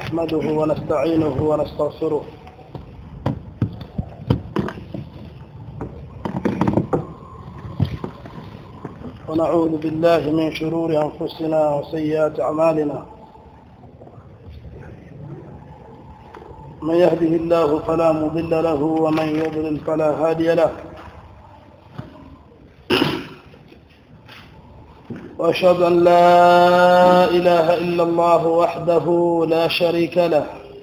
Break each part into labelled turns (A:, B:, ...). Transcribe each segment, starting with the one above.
A: نحمده ونستعينه ونستغفره ونعوذ بالله من شرور أنفسنا وسيئات أعمالنا من يهده الله فلا مضل له ومن يضلل فلا هادي له وأشهد أن لا إله إلا الله وحده لا شريك له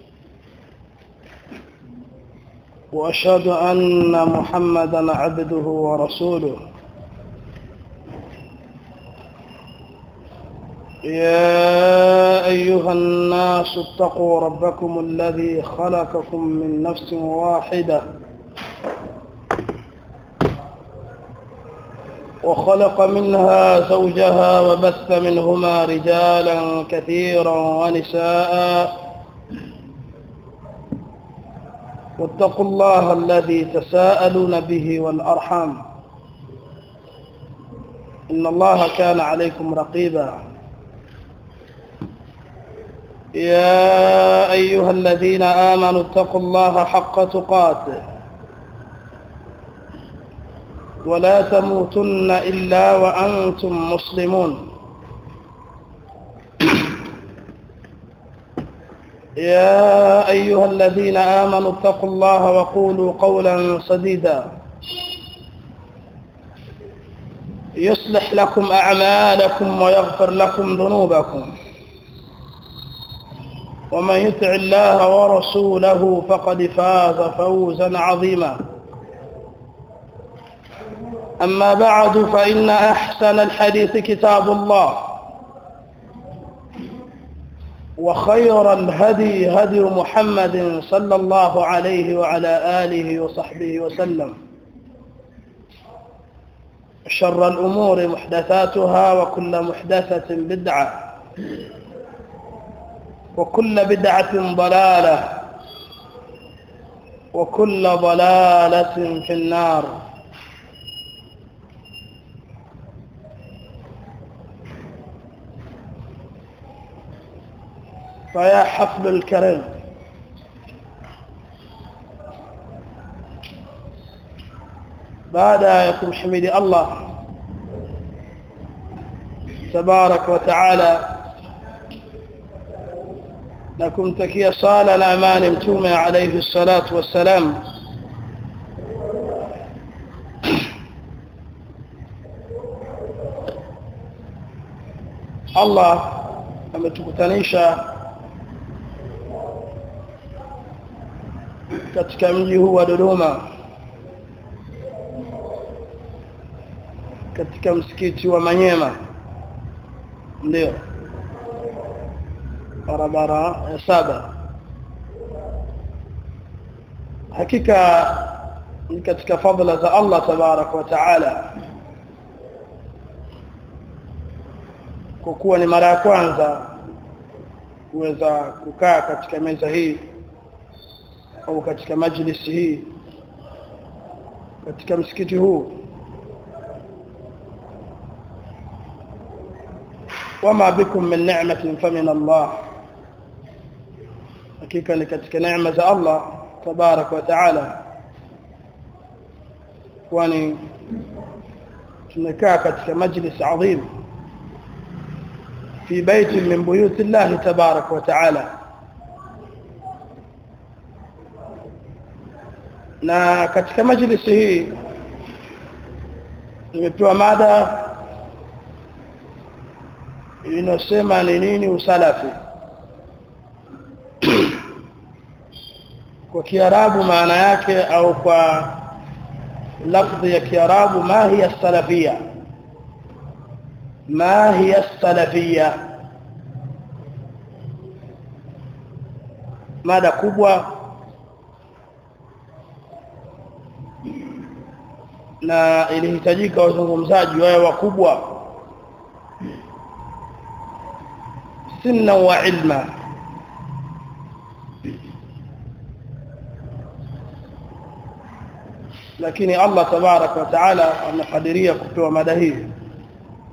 A: وأشهد أن محمدا عبده ورسوله يا أيها الناس اتقوا ربكم الذي خلقكم من نفس واحدة وخلق منها زوجها وبث منهما رجالا كثيرا ونساء واتقوا الله الذي تساءلون به والأرحام إن الله كان عليكم رقيبا يا أيها الذين آمنوا اتقوا الله حق تقاته ولا تموتن إلا وأنتم مسلمون يا أيها الذين آمنوا اتقوا الله وقولوا قولا سديدا يصلح لكم أعمالكم ويغفر لكم ذنوبكم ومن يطع الله ورسوله فقد فاز فوزا عظيما أما بعد فإن أحسن الحديث كتاب الله وخير الهدي هدي محمد صلى الله عليه وعلى آله وصحبه وسلم شر الأمور محدثاتها وكل محدثة بدعة وكل بدعة ضلالة وكل ضلالة في النار فيا حفل الكريم بعد يكون حميد الله تبارك وتعالى na kumtakia sala na amani mtume alayhi salatu wassalam Allah ametukutanisha katika mji huu wa Dodoma katika msikiti wa Manyema ndio barabara ya saba hakika ni katika fadhila za Allah tabarak wa taala kwa kuwa ni mara ya kwanza kuweza kukaa katika meza hii au katika majlisi hii katika msikiti huu wama bikum min ni'matin famin Allah hakika ni katika neema za Allah tabarak wa taala kwani tumekaa katika majlis adhim في بيت من بيوت الله تبارك وتعالى na katika majlisi hii nimepewa mada inasema ni nini usalafi kwa kiarabu maana yake au kwa lafzi ya kiarabu ma hiya salafia ma hiya salafia mada kubwa na ilihitajika wazungumzaji wawe wakubwa sinna wa ilma lakini Allah tabarak wa taala amekadiria kupewa mada hii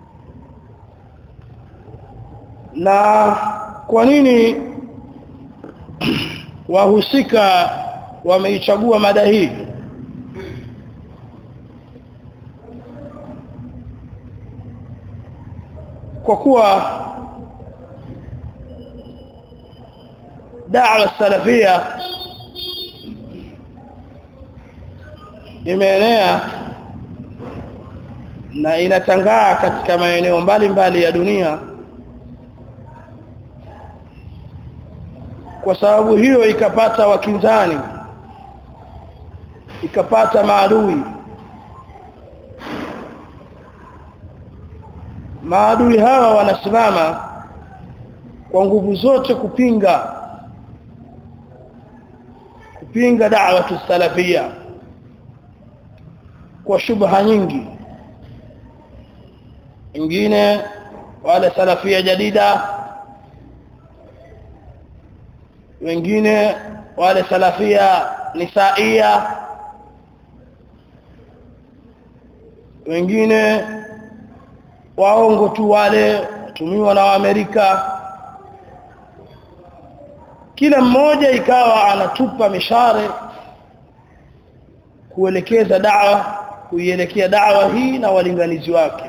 A: na kwa nini wahusika wameichagua mada hii kwa kuwa da'wa salafia imeenea na inatangaa katika maeneo mbalimbali ya dunia kwa sababu hiyo ikapata wakinzani ikapata maadui maadui hawa wanasimama kwa nguvu zote kupinga kupinga da'watu salafia kwa shubha nyingi wengine wale salafia jadida wengine wale salafia nisaia wengine waongo tu wale watumiwa na Waamerika kila mmoja ikawa anatupa mishare kuelekeza da'wa kuielekea da'wa hii na walinganizi wake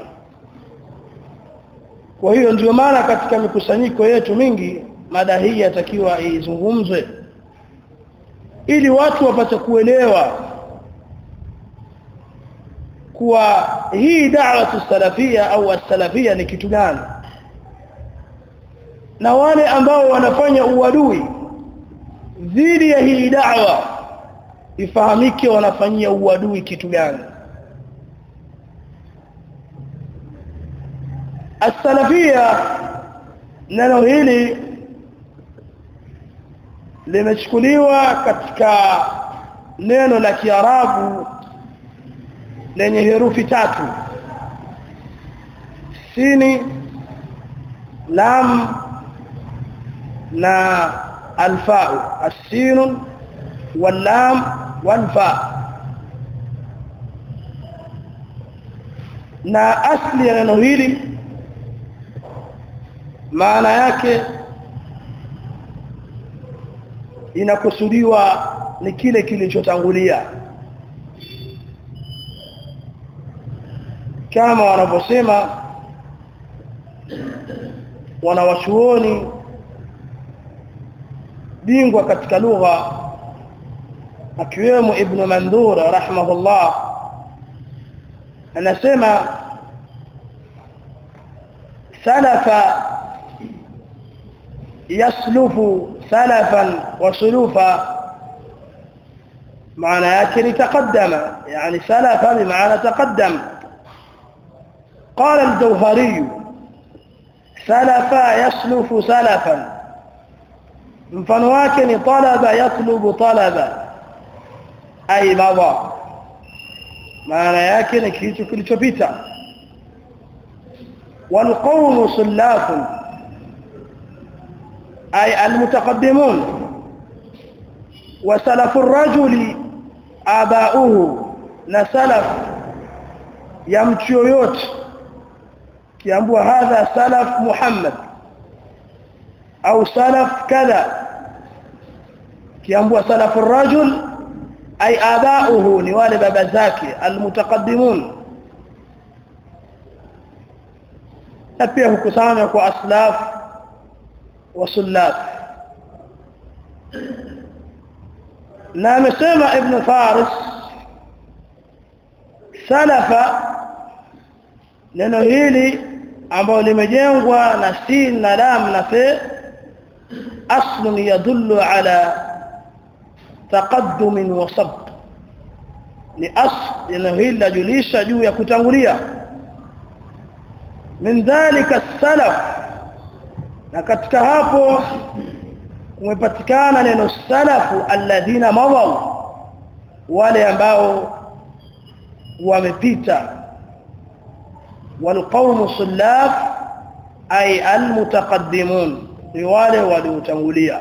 A: kwa hiyo ndio maana katika mikusanyiko yetu mingi mada hii yatakiwa izungumzwe ili watu wapate kuelewa kuwa hii da'watu salafia au as-salafia ni kitu gani na wale ambao wanafanya uadui dhidi ya hii da'wa ifahamike wanafanyia uadui kitu gani as-salafia neno hili limechukuliwa katika neno la Kiarabu lenye herufi tatu sini lam na alfau as-sin wal-lam wal-fa na asli ya neno hili maana yake inakusudiwa ni kile kilichotangulia kama wanavyosema wanawachuoni bingwa katika lugha akiwemo ibn mandhur rahimahullah anasema salafa yaslufu salafan wa sulufa maana yake ni taqaddama yani salafa bimaana taqaddam قال الجوهري سلفا يسلف سلفا mfano wake ni talaba yatlubu talaba ay madha maana yake ni kitu kilichopita والقوم سلاف أي المتقدمون وسلف الرجل آباؤه نسلف يمشي yoyote kiambua hadha salaf Muhammad au salaf kadha kiambua salaf الرجل أي آباؤه ni wale baba zake almutaqaddimun na pia hukusanya kwa aslaf wa sullaf na amesema ibn Faris salafa neno hili ambalo limejengwa na sin na lam na fe aslun yadullu ala taqaddum wa sabq ni asl neno hili lajulisha juu ya kutangulia min dhalika salaf na katika hapo kumepatikana neno salafu alladhina mawaw wale ambao wamepita والقوم صلاف أي المتقدمون riwale waliotangulia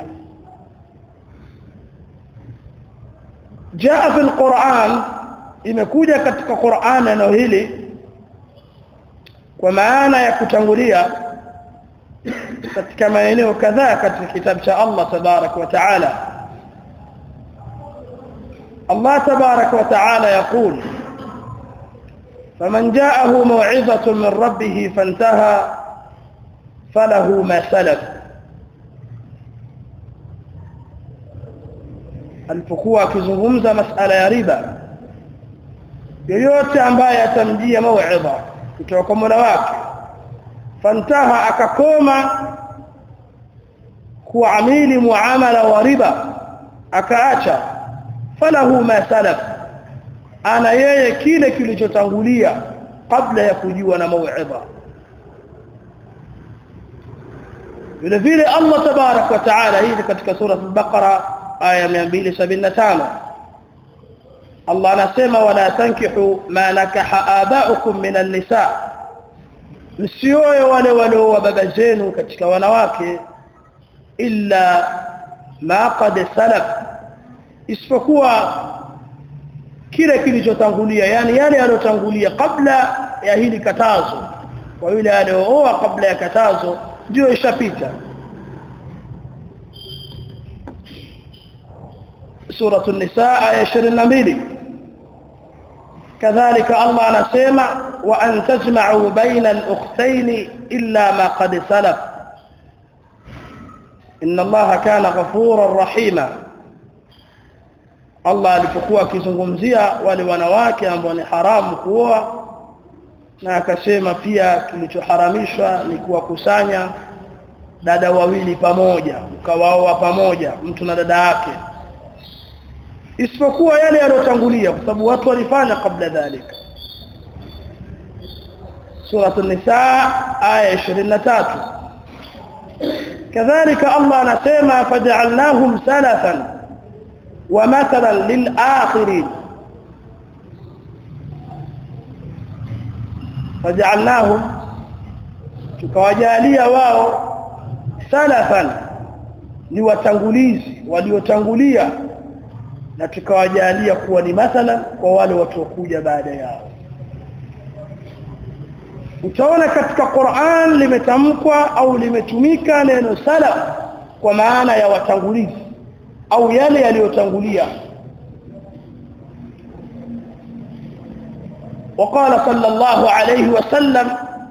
A: jaa fil Qur'an imekuja katika Qur'an neno hili kwa maana ya kutangulia katika maeneo kadhaa katika kitabu cha Allah tabarak wa taala الله تبارك وتعالى يقول فمن جاءه موعظة من ربه فانتهى فله ما سلف alipokuwa akizungumza masala ya riba yoyote ambaye atamjia mauidha kutoka kwa Mola wake fantaha akakoma kuamili muamala wa riba akaacha falahu ma salaf ana yeye kile kilichotangulia kabla ya kujua na mauidha vile vile Allah tabarak wa taala hii katika sura al-Baqara aya 275 Allah anasema wala tankihu ma nakaha aba'ukum min an-nisa msioe wale walioa baba zenu katika wanawake illa ma qad salaf isipokuwa kile kilichotangulia yani yale yaliyotangulia kabla ya hili katazo kwa yule aliyooa kabla ya katazo ndio ishapita سورة النساء آية 22 كذلك الله anasema وأن تجمعوا بين الأختين إلا ما قد سلف إن الله كان غفورا رحيما Allah alipokuwa akizungumzia wale wanawake ambao ni haramu kuoa na akasema pia kilichoharamishwa ni kuwakusanya dada wawili pamoja ukawaoa pamoja mtu na dada yake isipokuwa yale yaliyotangulia kwa sababu watu walifanya kabla dhalika سورة النساء آية 23 كذلك الله نسمى فجعلناهم سلفا ومثلا للآخرين فجعلناهم tukawajalia wao salafan ni watangulizi waliotangulia na tukawajalia kuwa ni mathalan kwa wale watakuja baada yao utaona katika Qur'an limetamkwa au limetumika neno salaf kwa maana ya watangulizi au yale yaliyotangulia وقال صلى الله عليه وسلم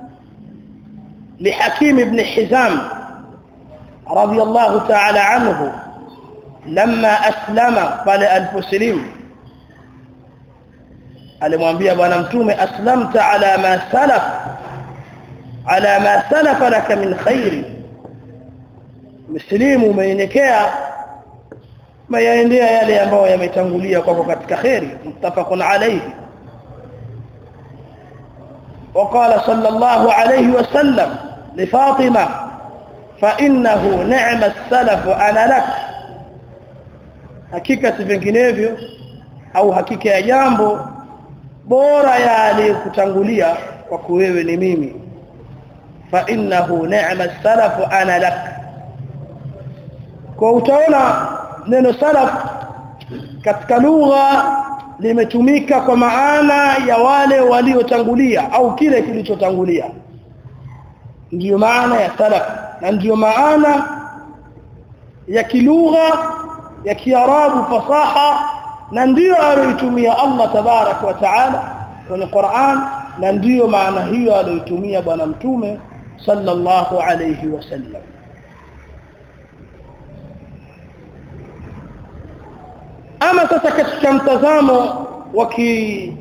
A: لحكيم بن حزام رضي الله تعالى عنه لما أسلم قال الفسلم alimwambia bwana mtume aslamta ala ma salaf ala ma salafa laka min khairi muslimu umeelekea mayaendea yale ambayo yametangulia kwako katika khairi muttafaqun alayhi وقال صلى الله عليه وسلم لفاطمة فإنه نعم السلف أنا لك hakika si vinginevyo au hakika ya jambo bora ya aliyekutangulia kwa wewe ni mimi fa innahu ni'ma salafu ana lak kwa utaona neno salaf katika lugha limetumika kwa maana ya wale waliotangulia au kile kilichotangulia ndiyo maana ya salaf na ndiyo maana ya kilugha ya kiarabu fasaha na ndiyo aliyotumia Allah tabarak wa taala kwenye Qur'an na ndiyo maana hiyo aliyotumia bwana mtume sallallahu alayhi wasallam ama sasa katika mtazamo wa ki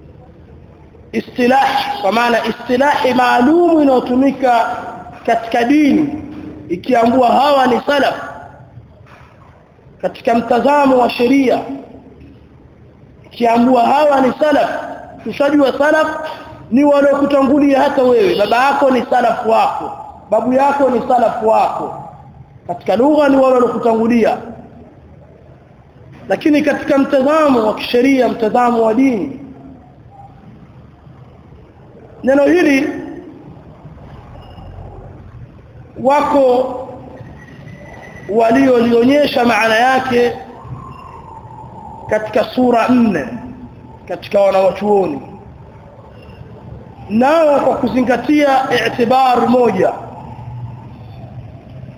A: istilah kwa maana istilahi maalumu inayotumika katika dini ikiambua hawa ni salaf katika mtazamo wa sheria ikiambua hawa ni salaf tushajua salaf ni waliokutangulia hata wewe baba yako ni salaf wako babu yako ni salaf wako katika lugha ni wale waliokutangulia lakini katika mtazamo wa kisheria mtazamo wa dini neno hili wako waliolionyesha maana yake katika sura nne katika wanawachuoni nao kwa kuzingatia i'tibar moja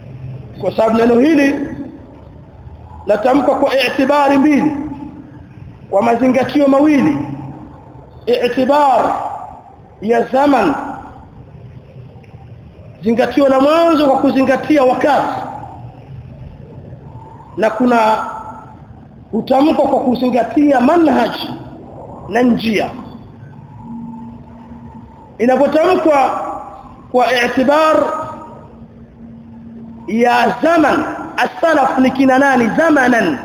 A: kwa sababu neno hili latamka kwa i'tibari mbili kwa mazingatio mawili i'tibar ya zaman zingatio la mwanzo kwa kuzingatia wakati na kuna utamko kwa kuzingatia manhaj na njia inapotamkwa kwa i'tibar ya zaman as-salaf ni kina nani zamanan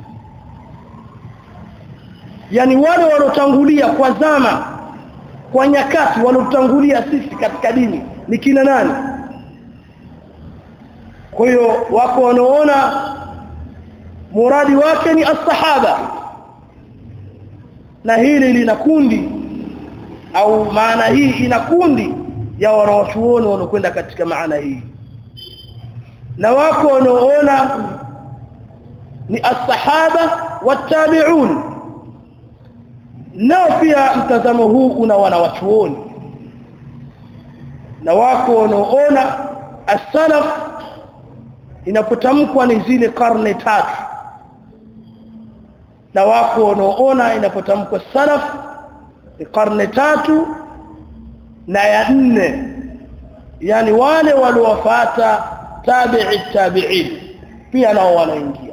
A: yani wale walotangulia kwa zama kwa nyakati walotangulia sisi katika dini ni kina nani kwa hiyo wako wanaona muradi wake ni as-sahaba na hili lina kundi au maana hii ina kundi ya wanawachuoni wanaokwenda katika maana hii na wako wanaoona ni as-sahaba wat-tabi'un nao pia mtazamo huu una wanawachuoni na wako wanaoona as-salaf inapotamkwa ni zile karne tatu na wako wanaoona inapotamkwa salaf ni karne tatu na ya nne yani wale waliowafuata tabi'i tabi'in pia nao wanaingia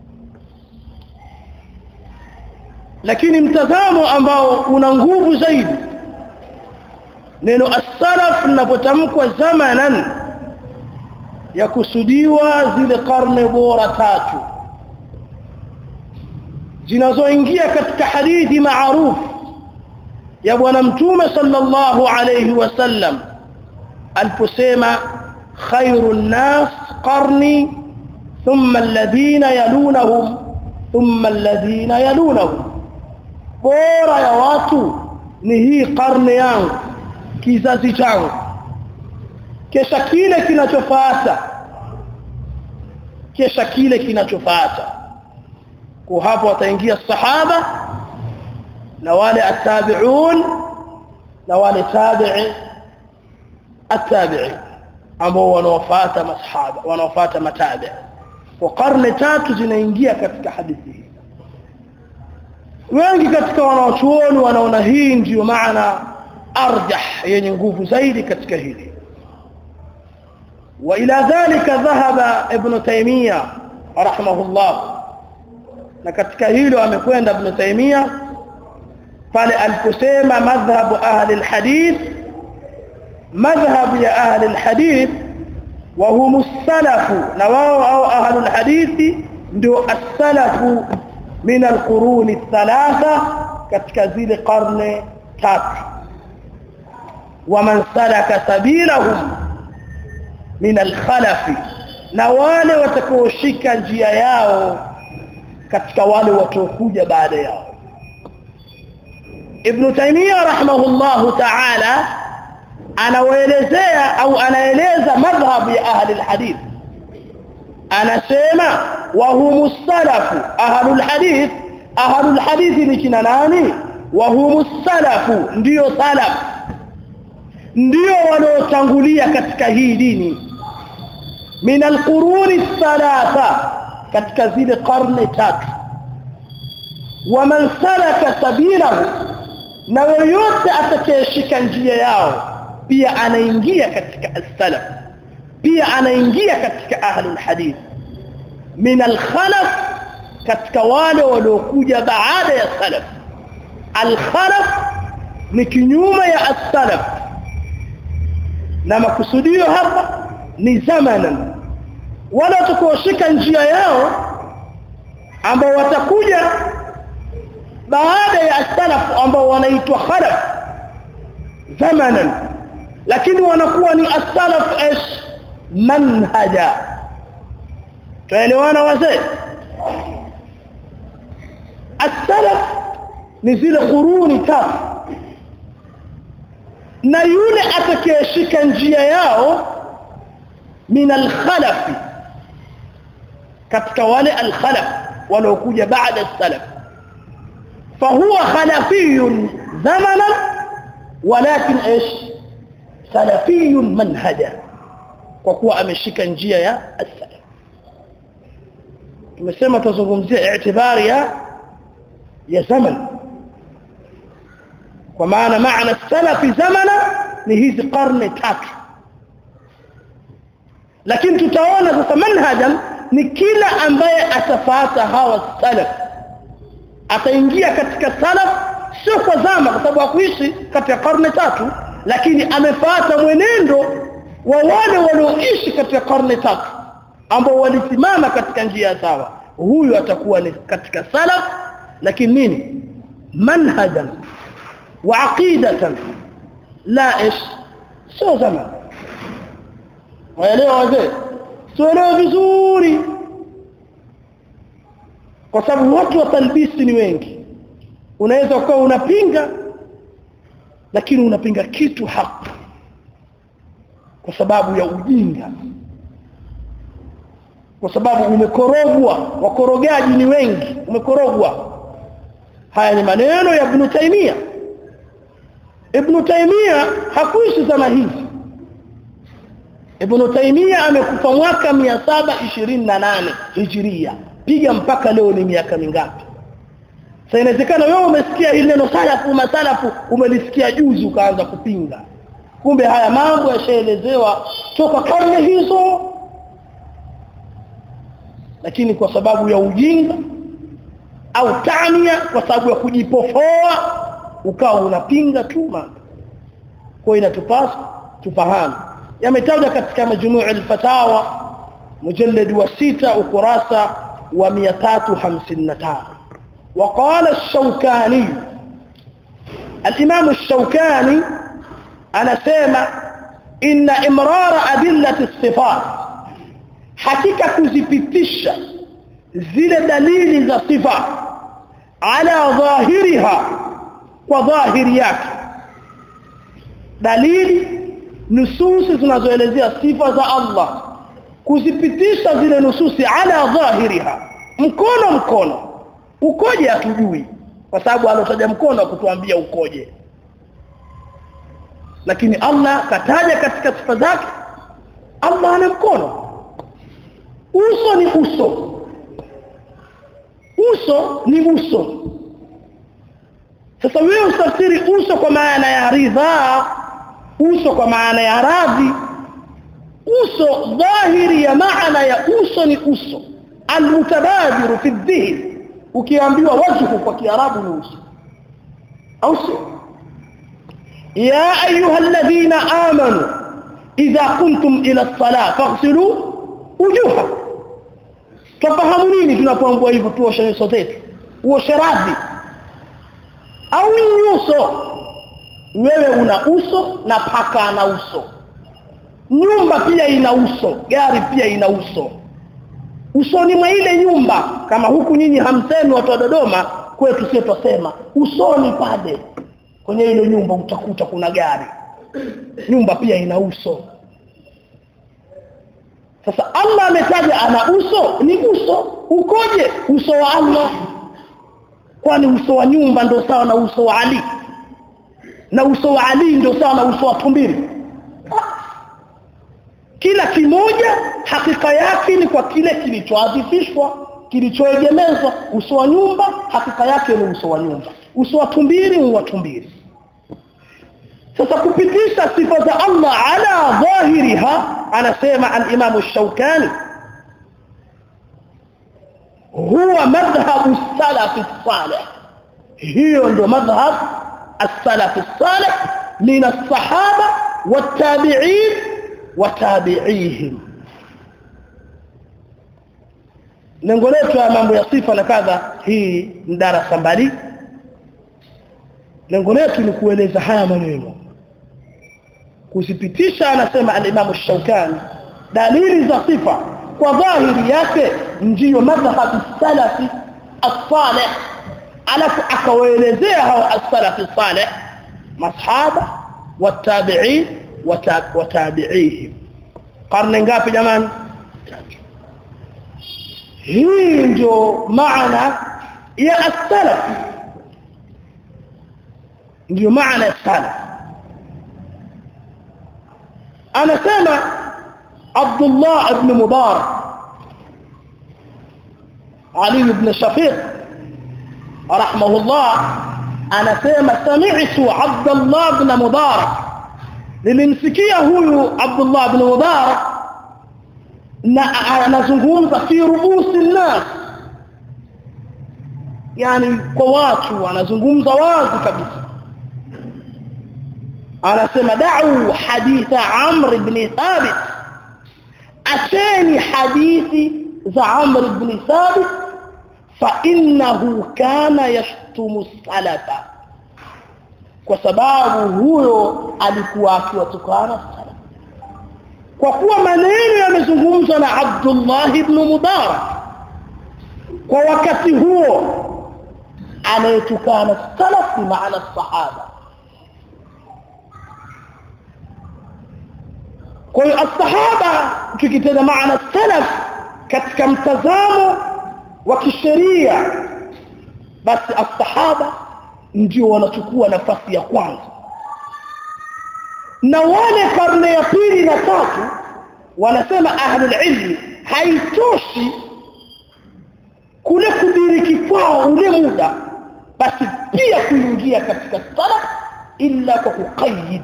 A: lakini mtazamo ambao una nguvu zaidi neno as-salaf linapotamkwa zamanan ya kusudiwa zile karne bora tatu zinazoingia katika hadithi maarufu ya bwana mtume sallallahu alayhi wasallam aliposema khairun nas qarni thumma alladhina yalunahum thumma alladhina yalunahum bora ya watu ni hii karne yangu kizazi changu kisha kile kinachofuata kisha kile kinachofuata kwa hapo wataingia sahaba na wale atabi'un na wale tabi'i atabi'i ambao wanaofuata masahaba wanaofuata matabi kwa karne tatu zinaingia katika hadithi hii wengi katika wanaochuoni wanaona hii ndiyo maana arjah yenye nguvu zaidi katika hili وإلى ذلك ذهب ابن تيمية رحمه الله na katika hilo amekwenda ibn Taymiyyah pale aliposema madhhabu ahli alhadith madhhabu ya ahli alhadith wa hum as-salafu na wao au ahli alhadith ndio as-salafu min alqurun ath-thalatha katika zile karne tatu waman salaka sabilahum min al-khalafi na wale watakaoshika njia yao katika wale wataokuja baada yao Ibn Taymiyyah rahimahullahu ta'ala anawaelezea au anaeleza madhhabu ya ahli alhadith anasema wa humus salafu ahlul hadith ahlul hadith ni kina nani wa humus salafu ndio salaf ndio waliotangulia katika hii dini min alquruni thalatha katika zile karne tatu waman salaka sabilahu na yoyote atakayeshika njia yao pia anaingia katika as-salaf pia anaingia katika ahlul hadith min al-khalaf katika wale waliokuja baada ya salaf al-khalaf ni kinyume ya as-salaf na makusudio hapa ni zamanan wala tukoshika njia yao ambao watakuja baada ya salaf ambao wanaitwa khalaf zamanan lakini wanakuwa ni as-salaf ish manhaja tuelewana wazee as-salaf ni zile quruni tatu na yule atakayeshika njia yao min al-khalaf katika wale al-khalaf waliokuja baada as-salaf فهو خلفي زمنا ولكن ايش سلفي منهجا kwa kuwa ameshika njia ya as-salaf tumesema tuzungumzia i'tibari ya ya zaman kwa maana maana salafi zamana ni hizi karne tatu lakini tutaona sasa manhajan ni kila ambaye atafata hawa salaf ataingia katika salaf sio kwa zama kwa sababu hakuishi katika karne tatu lakini amefuata mwenendo wa wale walioishi katika karne tatu ambao walisimama katika njia sawa huyu atakuwa ni katika salaf lakini nini manhajan wa aqidatan la ish sio zama waelewa wazee tuelewe vizuri kwa sababu watu wa talbisi ni wengi unaweza ukawa unapinga lakini unapinga kitu haki kwa sababu ya ujinga kwa sababu umekorogwa wakorogaji ni wengi umekorogwa haya ni maneno ya Ibn Taymiyyah Ibn Taymiyyah hakuishi zama hizi Ibn Taymiyyah amekufa mwaka 728 Hijria piga mpaka leo ni miaka mingapi sasa inawezekana wewe umesikia hili neno salafu masalafu umelisikia juzi ukaanza kupinga kumbe haya mambo yashaelezewa toka karne hizo lakini kwa sababu ya ujinga au tania kwa sababu ya kujipofoa ukawa unapinga tu mambo kwa inatupasa tufahamu yametajwa katika majmuu al-fatawa mujallad wa sita ukurasa wa 355 وقال الشوكاني الإمام الشوكاني أنا سيما إن إمرار أدلة الصفات حقيقة كزبتشة زل دليل ذا صفة على ظاهرها وظاهريات دليل nususi zinazoelezea sifa za Allah kuzipitisha zile nususi ala dhahiriha mkono mkono ukoje hatujui kwa sababu alotaja mkono kutuambia ukoje lakini Allah kataja katika sifa zake Allah ana mkono uso ni uso uso ni uso sasa wewe usafiri uso kwa maana ya ridhaa uso kwa maana ya radhi uso dhahiri ya maana ya uso ni uso almutabadiru fi dhihn ukiambiwa wajhu kwa kiarabu ni uso au sio ya ayuha alladhina amanu idha kuntum ila as-salah faghsilu wujuha tufahamu nini tunapoambiwa hivyo tuoshe nyuso zetu uoshe radhi au nyuso wewe una uso na paka ana uso nyumba pia ina uso gari pia ina uso usoni mwa ile nyumba kama huku nyinyi hamsemi watu wa Dodoma kwetu sio tusema usoni pale kwenye ile nyumba utakuta kuna gari nyumba pia ina uso sasa Allah ametaja ana uso ni uso ukoje uso wa Allah kwani uso wa nyumba ndio sawa na uso wa Ali na uso wa Ali ndio sawa na uso wa tumbili kila kimoja hakika yake ni kwa kile kilichoadhifishwa kilichoegemezwa uso wa nyumba hakika yake ni uso wa nyumba uso wa tumbili ni wa tumbili sasa kupitisha sifa za Allah ala dhahiriha anasema al-Imam ash-Shawkani huwa madhhabu salaf salih hiyo ndio madhhab as-salaf salih min as-sahaba wat-tabi'in watabi'ihim lengo letu ya mambo ya sifa na kadha hii ni darasa mbali lengo letu ni kueleza haya maneno kusipitisha anasema al-Imam Shaukani dalili za sifa kwa dhahiri yake ndiyo madhhabu salafi as-salih alafu akawaelezea hao as-salafi salih masahaba watabi'in watabi'ihim karne ngapi jamani hii ndio maana ya as-salaf ndio maana ya salaf anasema Abdullah ibn Mubarak Ali ibn Shafiq rahimahullah anasema sami'tu Abdullah ibn Mubarak nilimsikia huyu Abdullah ibn Mubarak na anazungumza fi rubusi nas yani kwa watu anazungumza wazi kabisa anasema da'u haditha Amr ibn Thabit acheni hadithi za Amr ibn Thabit fa innahu kana yashtumu salafa kwa sababu huyo alikuwa akiwatukana salaf kwa kuwa maneno yamezungumzwa na Abdullah ibn Mubarak kwa wakati huo anayetukana salaf maana sahaba kwa hiyo asahaba tukitenda maana salaf katika mtazamo wa kisheria basi asahaba ndio wanachukua nafasi ya kwanza na wale karne ya pili na tatu wanasema ahlul ilmi haitoshi kule kudiriki kwao ule muda basi pia kuingia katika salaf illa kwa kuqayyid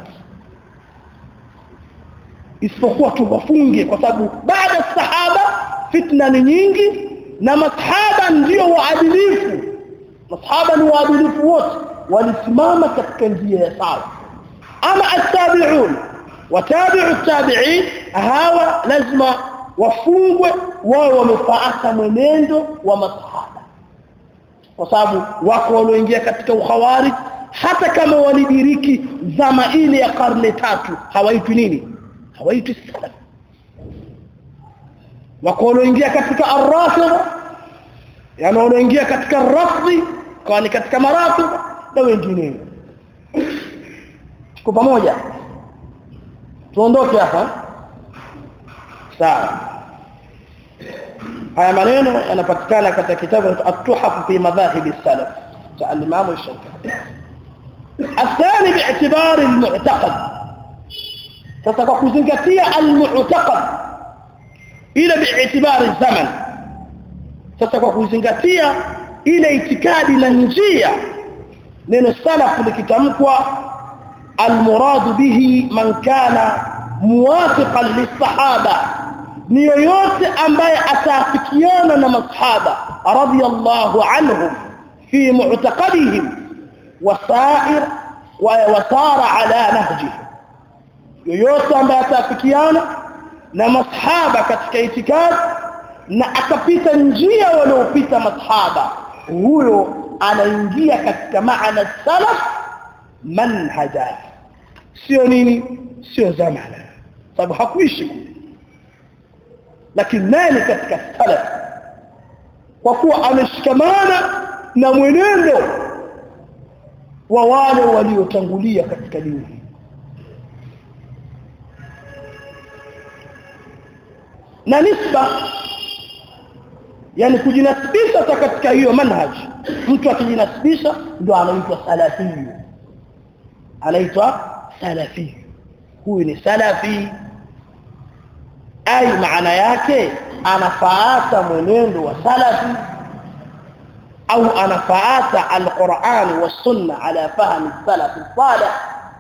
A: isipokuwa tu wafunge kwa sababu baada sahaba fitna ni nyingi na masahaba ndio waadilifu masahaba ni waadilifu wote walisimama katika njia ya sawa ama attabi'un watabi'u tabi'in hawa lazima wafungwe wao wamefuata mwenendo wa masahaba kwa sababu wako walioingia katika ukhawarij hata kama walidiriki zama ile ya karne tatu hawaitwi nini hawaitwi salaf wako walioingia katika ar-rafida yani walioingia katika rafdi kwa ni katika maratib na wengine tuko pamoja tuondoke hapa sawa haya maneno yanapatikana katika kitabu at-tuhaf fi madhahib as-salaf cha al-imam al-shafi'i الثاني باعتبار المعتقد sasa kwa kuzingatia al-mu'taqad ila bi'tibari zaman sasa kwa kuzingatia ile itikadi na njia neno salaf likitamkwa al-murad bihi man kana muwafiqan lis-sahaba ni yoyote ambaye ataafikiana na masahaba radiyallahu anhum fi mu'taqadihim wasair wa wasara ala nahjihim yoyote ambaye atafikiana na masahaba katika itikadi na akapita njia waliopita masahaba huyo anaingia katika maana salaf manhaja sio nini sio zamana sababu hakuishi lakini nani katika salaf kwa kuwa ameshikamana na mwenendo wa wale waliotangulia katika dini na nisba yani kujinasibisha katika hiyo manhaj mtu akijinasibisha ndo anaitwa salafi anaitwa salafi huyu ni salafi ai maana yake anafaata mwenendo wa salafi au anafaata alquran wa sunna ala fahmi salaf salih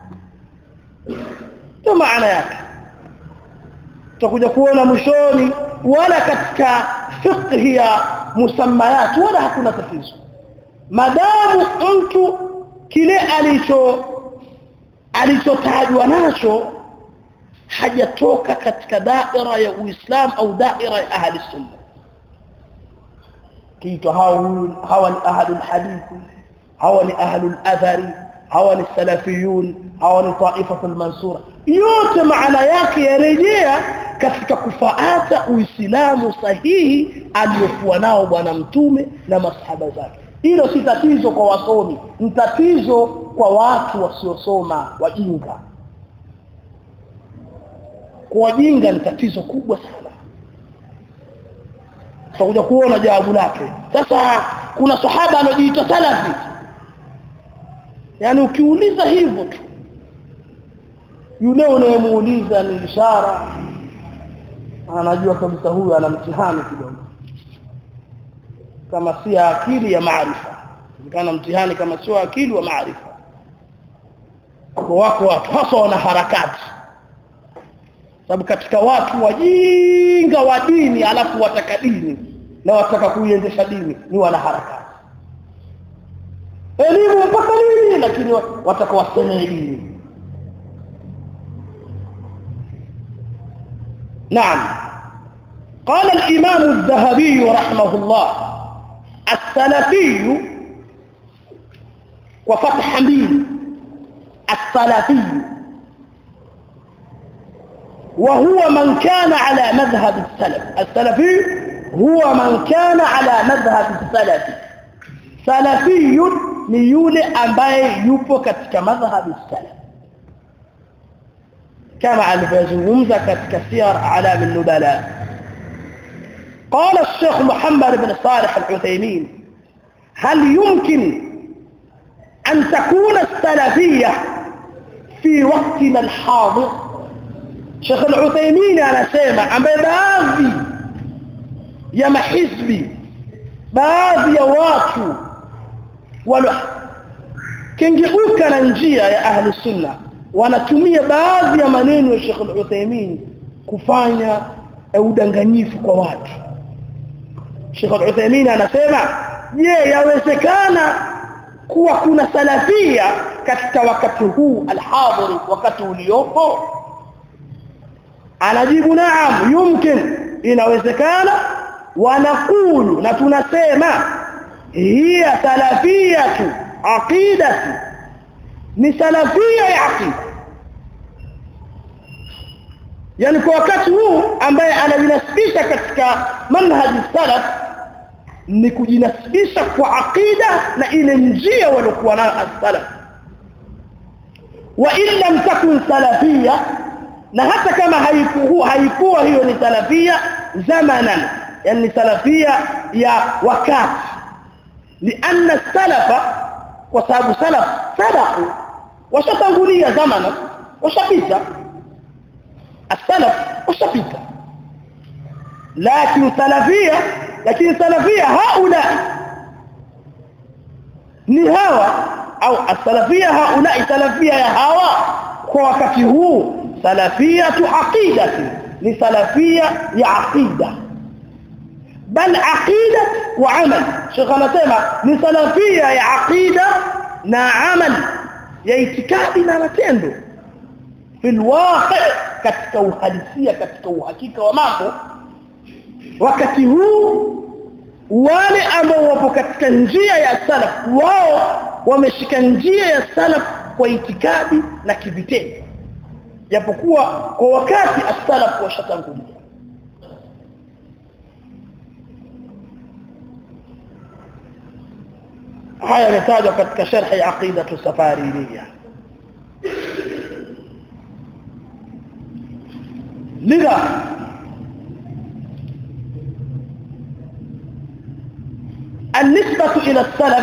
A: ndio maana yake tutakuja kuona mwishoni wala katika fiqh ya musammayat wala hakuna tatizo madamu mtu kile alicho alichotajwa nacho hajatoka katika daira ya Uislamu au daira ya ahli sunna kiitwa hawa ni ahli hadithi hawa ni ahli athari hawa ni salafiyun hawa ni taifatul mansura yote maana yake yarejea katika kufaata uislamu sahihi aliyokuwa nao bwana mtume na masahaba zake hilo si tatizo kwa wasomi ni tatizo kwa watu wasiosoma wajinga kwa wajinga ni tatizo kubwa sana tutakuja kuona jawabu lake sasa kuna sahaba anajiita salafi yani ukiuliza hivyo tu yule unayemuuliza ni ishara anajua kabisa huyu ana mtihani kidogo kama si akili ya maarifa kana mtihani kama sio akili wa maarifa kwa wako watu hasa wana harakati sababu katika watu wajinga wa dini alafu wataka dini na wataka kuiendesha dini ni wana harakati elimu mpaka nini lakini wataka waseme dini نعم قال الإمام الذهبي رحمه الله السلفي وفتح ميم السلفي وهو من كان على مذهب السلف السلفي هو من كان على مذهب السلف سلفي ni yule ambaye yupo katika madhhabi salaf kama alivyozungumza katika siyar alam an-nubala قال الشيخ محمد بن صالح العثيمين هل يمكن أن تكون السلفية في وقتنا الحاضر شيخ العثيمين أنا سيما أما باذي يا محزبي باذي يا واتو ولو kengeuka na njia ya ahli sunna wanatumia baadhi ya maneno ya Sheikh Al-Uthaymeen kufanya udanganyifu kwa watu Sheikh Al-Uthaymeen anasema je yawezekana kuwa kuna salafia katika wakati huu alhadhiri wakati uliopo anajibu naam yumkin inawezekana wanakulu na tunasema hiya salafiyatu aqidati ni salafia ya aqida yani kwa wakati huu ambaye anajinasibisha katika manhaji salaf ni kujinasibisha kwa aqida na ile njia waliokuwa nayo as-salaf wa in lam takun salafia na hata kama haikuwa haikuwa hiyo ni salafia zamanan yani salafia ya wakati لأن السلف وصحاب سلف سبقوا وشتنغولية زمنا وشبيتا السلف وشبيتا لكن سلفية لكن سلفية هؤلاء نهاوى أو السلفية هؤلاء سلفية يا هوا وقت هو سلفية عقيدة لسلفية يا عقيدة بل عقيدة وعمل شيخ anasema ni salafia ya aqida na amal ya itikadi na matendo fil waqi katika uhalisia katika uhakika wa mambo wakati huu wale ambao wapo katika njia ya salaf wao wameshika njia ya salaf kwa itikadi na kivitendo japokuwa kwa wakati as-salaf washatangulia haya yametajwa katika sharhi aqidatu safariniya lidha النسبة إلى السلف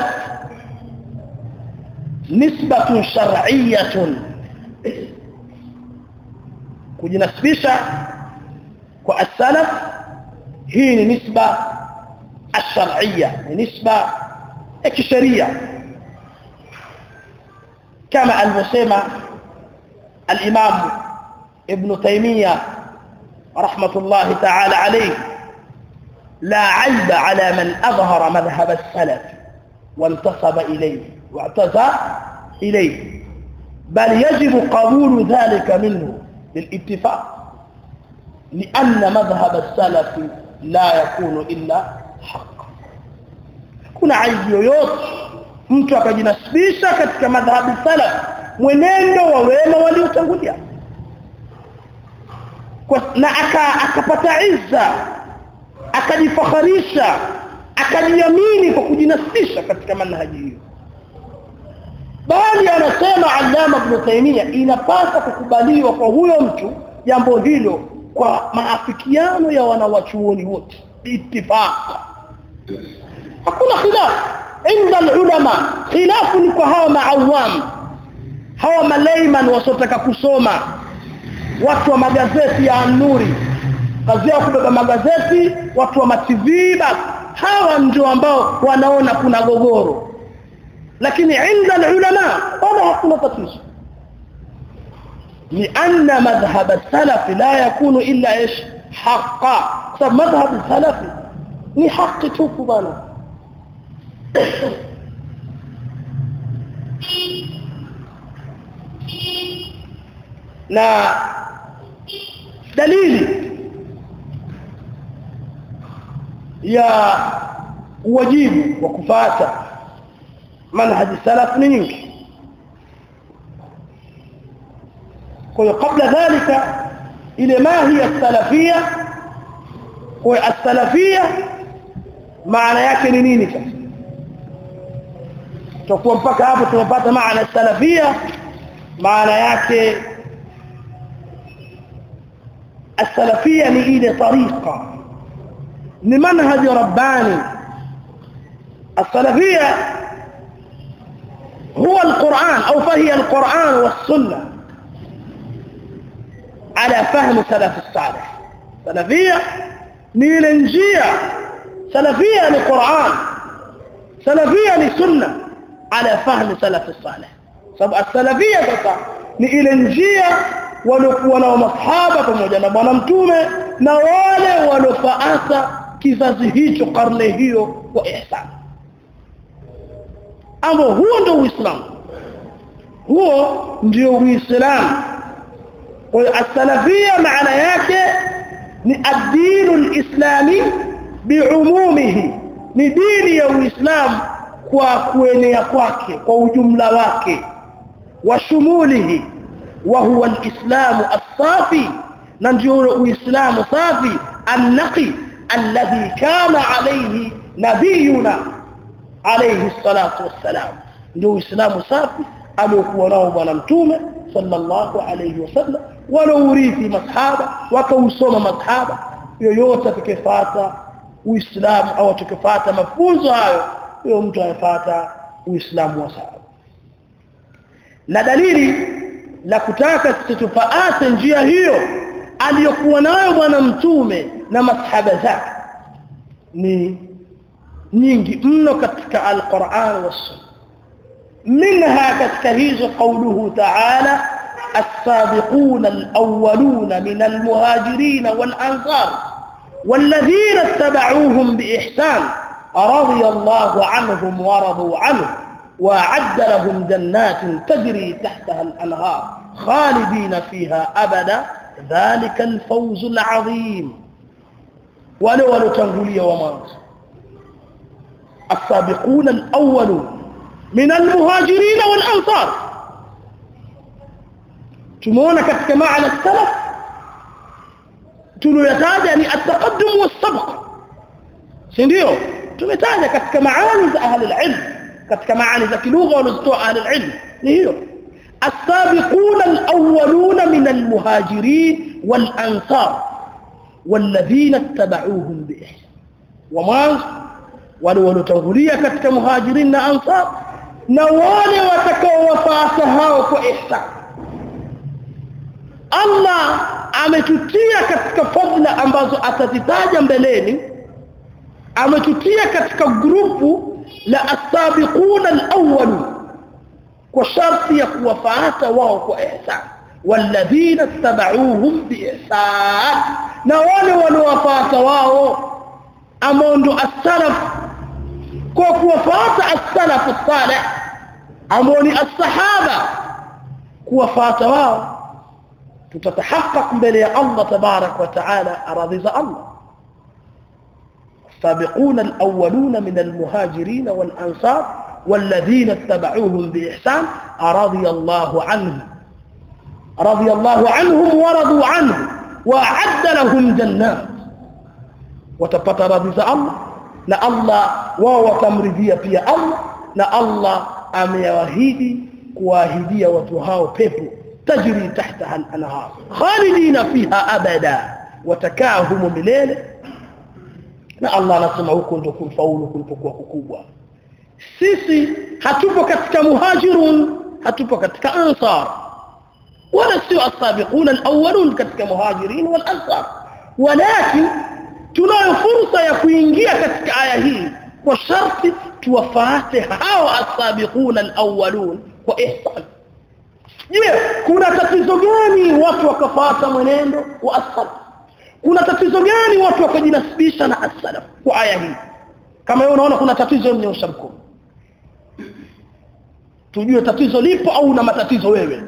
A: نسبة شرعية kujinasibisha kwa as-salaf hii ni nisba ash-shar'iyya ni nisba ya kisheria kama alivyosema al-Imam Ibn Taymiyyah rahmatullahi ta'ala alayhi لا عيب على من أظهر مذهب السلف وانتصب إليه واعتزى إليه بل يجب قبول ذلك منه بالاتفاق لأن مذهب السلف لا يكون إلا حق kuna aibu yoyote mtu akajinasibisha katika madhhabi salaf mwenendo wa wema waliotangulia na akapata izza akajifakharisha akajiamini kwa kujinasibisha katika manhaji hiyo bali anasema Allama Ibn Taymiyyah inapasa kukubaliwa kwa huyo mtu jambo hilo kwa maafikiano ya wanawachuoni wote ittifaq hakuna khilaf inda ulama khilaf ni kwa hawa maawam hawa malayman wasotaka kusoma watu wa magazeti ya An-Nuri kazi yao kubeba magazeti watu wa matv basi hawa ndio ambao wanaona kuna gogoro lakini inda ulama wala hakuna tatizo لأن مذهب السلف لا يكون إلا إيش حقا طب مذهب السلف ni haki tupu bana na dalili ya wajibu wa kufuata manhaji salaf ni nyingi kwa hiyo kabla dhalika ile ma hiya salafia kwa as-salafia maana yake ni nini sasa tutakuwa mpaka hapo tumepata maana salafia maana yake السلفيه ni ile tariqa ni manhaj rabbani السلفيه هو القرآن أو فهي القرآن والسنة على فهم سلف الصالح سلفية نيلنجية سلفية لقرآن سلفية لسنة على فهم سلف الصالح سبب السلفية sasa ni ile njia waliokuwa nao masahaba pamoja na bwana mtume na wale waliofuata kizazi hicho karne hiyo kwa ihsan ambao huo ndio uislamu huo ndio uislamu kwa hiyo as-salafia maana yake ni ad-din al-islami biumumihi ni dini ya uislamu kwa kuenea kwake kwa ujumla wake wa shumulihi wa huwa al-islamu as-safi na ndio uislamu safi an-naqi alladhi kana alayhi nabiyuna alayhi salatu wassalam ndio uislamu safi aliokuwa nao bwana mtume sallallahu alayhi wasallam walourithi masahaba wakausoma masahaba yoyote atakayefuata uislamu au atakayefuata mafunzo hayo huyo mtu anafuata uislamu wa sawa na dalili la kutaka sisi tufaate njia hiyo aliyokuwa nayo bwana mtume na masahaba zake ni nyingi mno katika alquran was منها كتكهيز قوله تعالى السابقون الأولون من المهاجرين والأنصار والذين اتبعوهم بإحسان رضي الله عنهم ورضوا عنه وأعد لهم جنات تجري تحتها الأنهار خالدين فيها أبدا ذلك الفوز العظيم ولو ولو تنقلي ومانس السابقون الأولون من المهاجرين والأنصار تمونا كتك معنى السلف tuliyotaja ni at-taqaddum was-sabq si ndio tumetaja katika maani za ahli al-ilm katika maani za kilugha wanazotoa ahli al-ilm ni hiyo as-sabiquna al-awwaluna min al-muhajirin wal-ansar walladhina ittaba'uuhum bi-ihsan wa mwanzo wale waliotangulia katika muhajirin na ansar na wale watakaowafuata hao kwa ihsan Allah ametutia katika fadla ambazo atazitaja mbeleni ametutia katika grupu la as-sabiquna al-awwal kwa sharti ya kuwafuata wao kwa ihsan walladhina tabauhum biihsan na wale waliowafuata wao ambao ndo as-salaf kwa kuwafuata as-salaf as-salih ambao ni as-sahaba kuwafuata wao تتحقق mbele الله تبارك وتعالى أراضي الله السابقون الأولون من المهاجرين والأنصار والذين اتبعوهم بإحسان رضي الله عنهم رضي الله عنهم ورضوا عنه وأعد لهم جنات وتبت رضي الله لا الله وهو تمرضية في الله لا الله أميواهيدي كواهيدية وتهاو بيبو تجري تحتها الأنهار خالدين فيها أبدا وتكاهم مليل na Allah anasema huko ndio kumfaulu kulipokuwa kukubwa sisi hatupo katika muhajirun hatupo katika ansar wala sio asabiquna alawwalun katika muhajirin wal ansar walakin tunayo fursa ya kuingia katika aya hii kwa sharti tuwafuate hao asabiquna alawwalun kwa ihsan je kuna tatizo gani watu wakafuata mwenendo wa as kuna tatizo gani watu wakajinasibisha na as kwa aya hii kama wewe unaona kuna tatizo mnyosha mkono tujue tatizo lipo au una matatizo wewe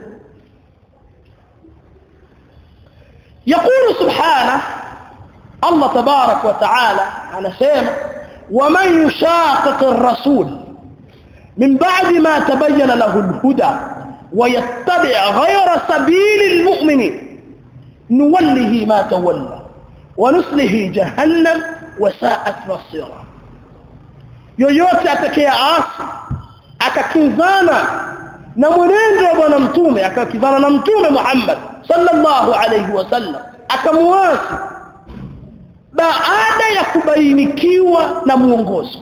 A: يقول سبحانه الله تبارك وتعالى على سيما ومن يشاقق الرسول من بعد ما تبين له الهدى ويتبع غير سبيل المؤمنين نوله ما تولى ونصله جهنم وساءت مصيرا yoyote atakayeasi akakinzana na mwenendo wa bwana mtume akakizana na mtume Muhammad sallallahu alayhi wasallam akamuasi baada ya kubainikiwa na muongozo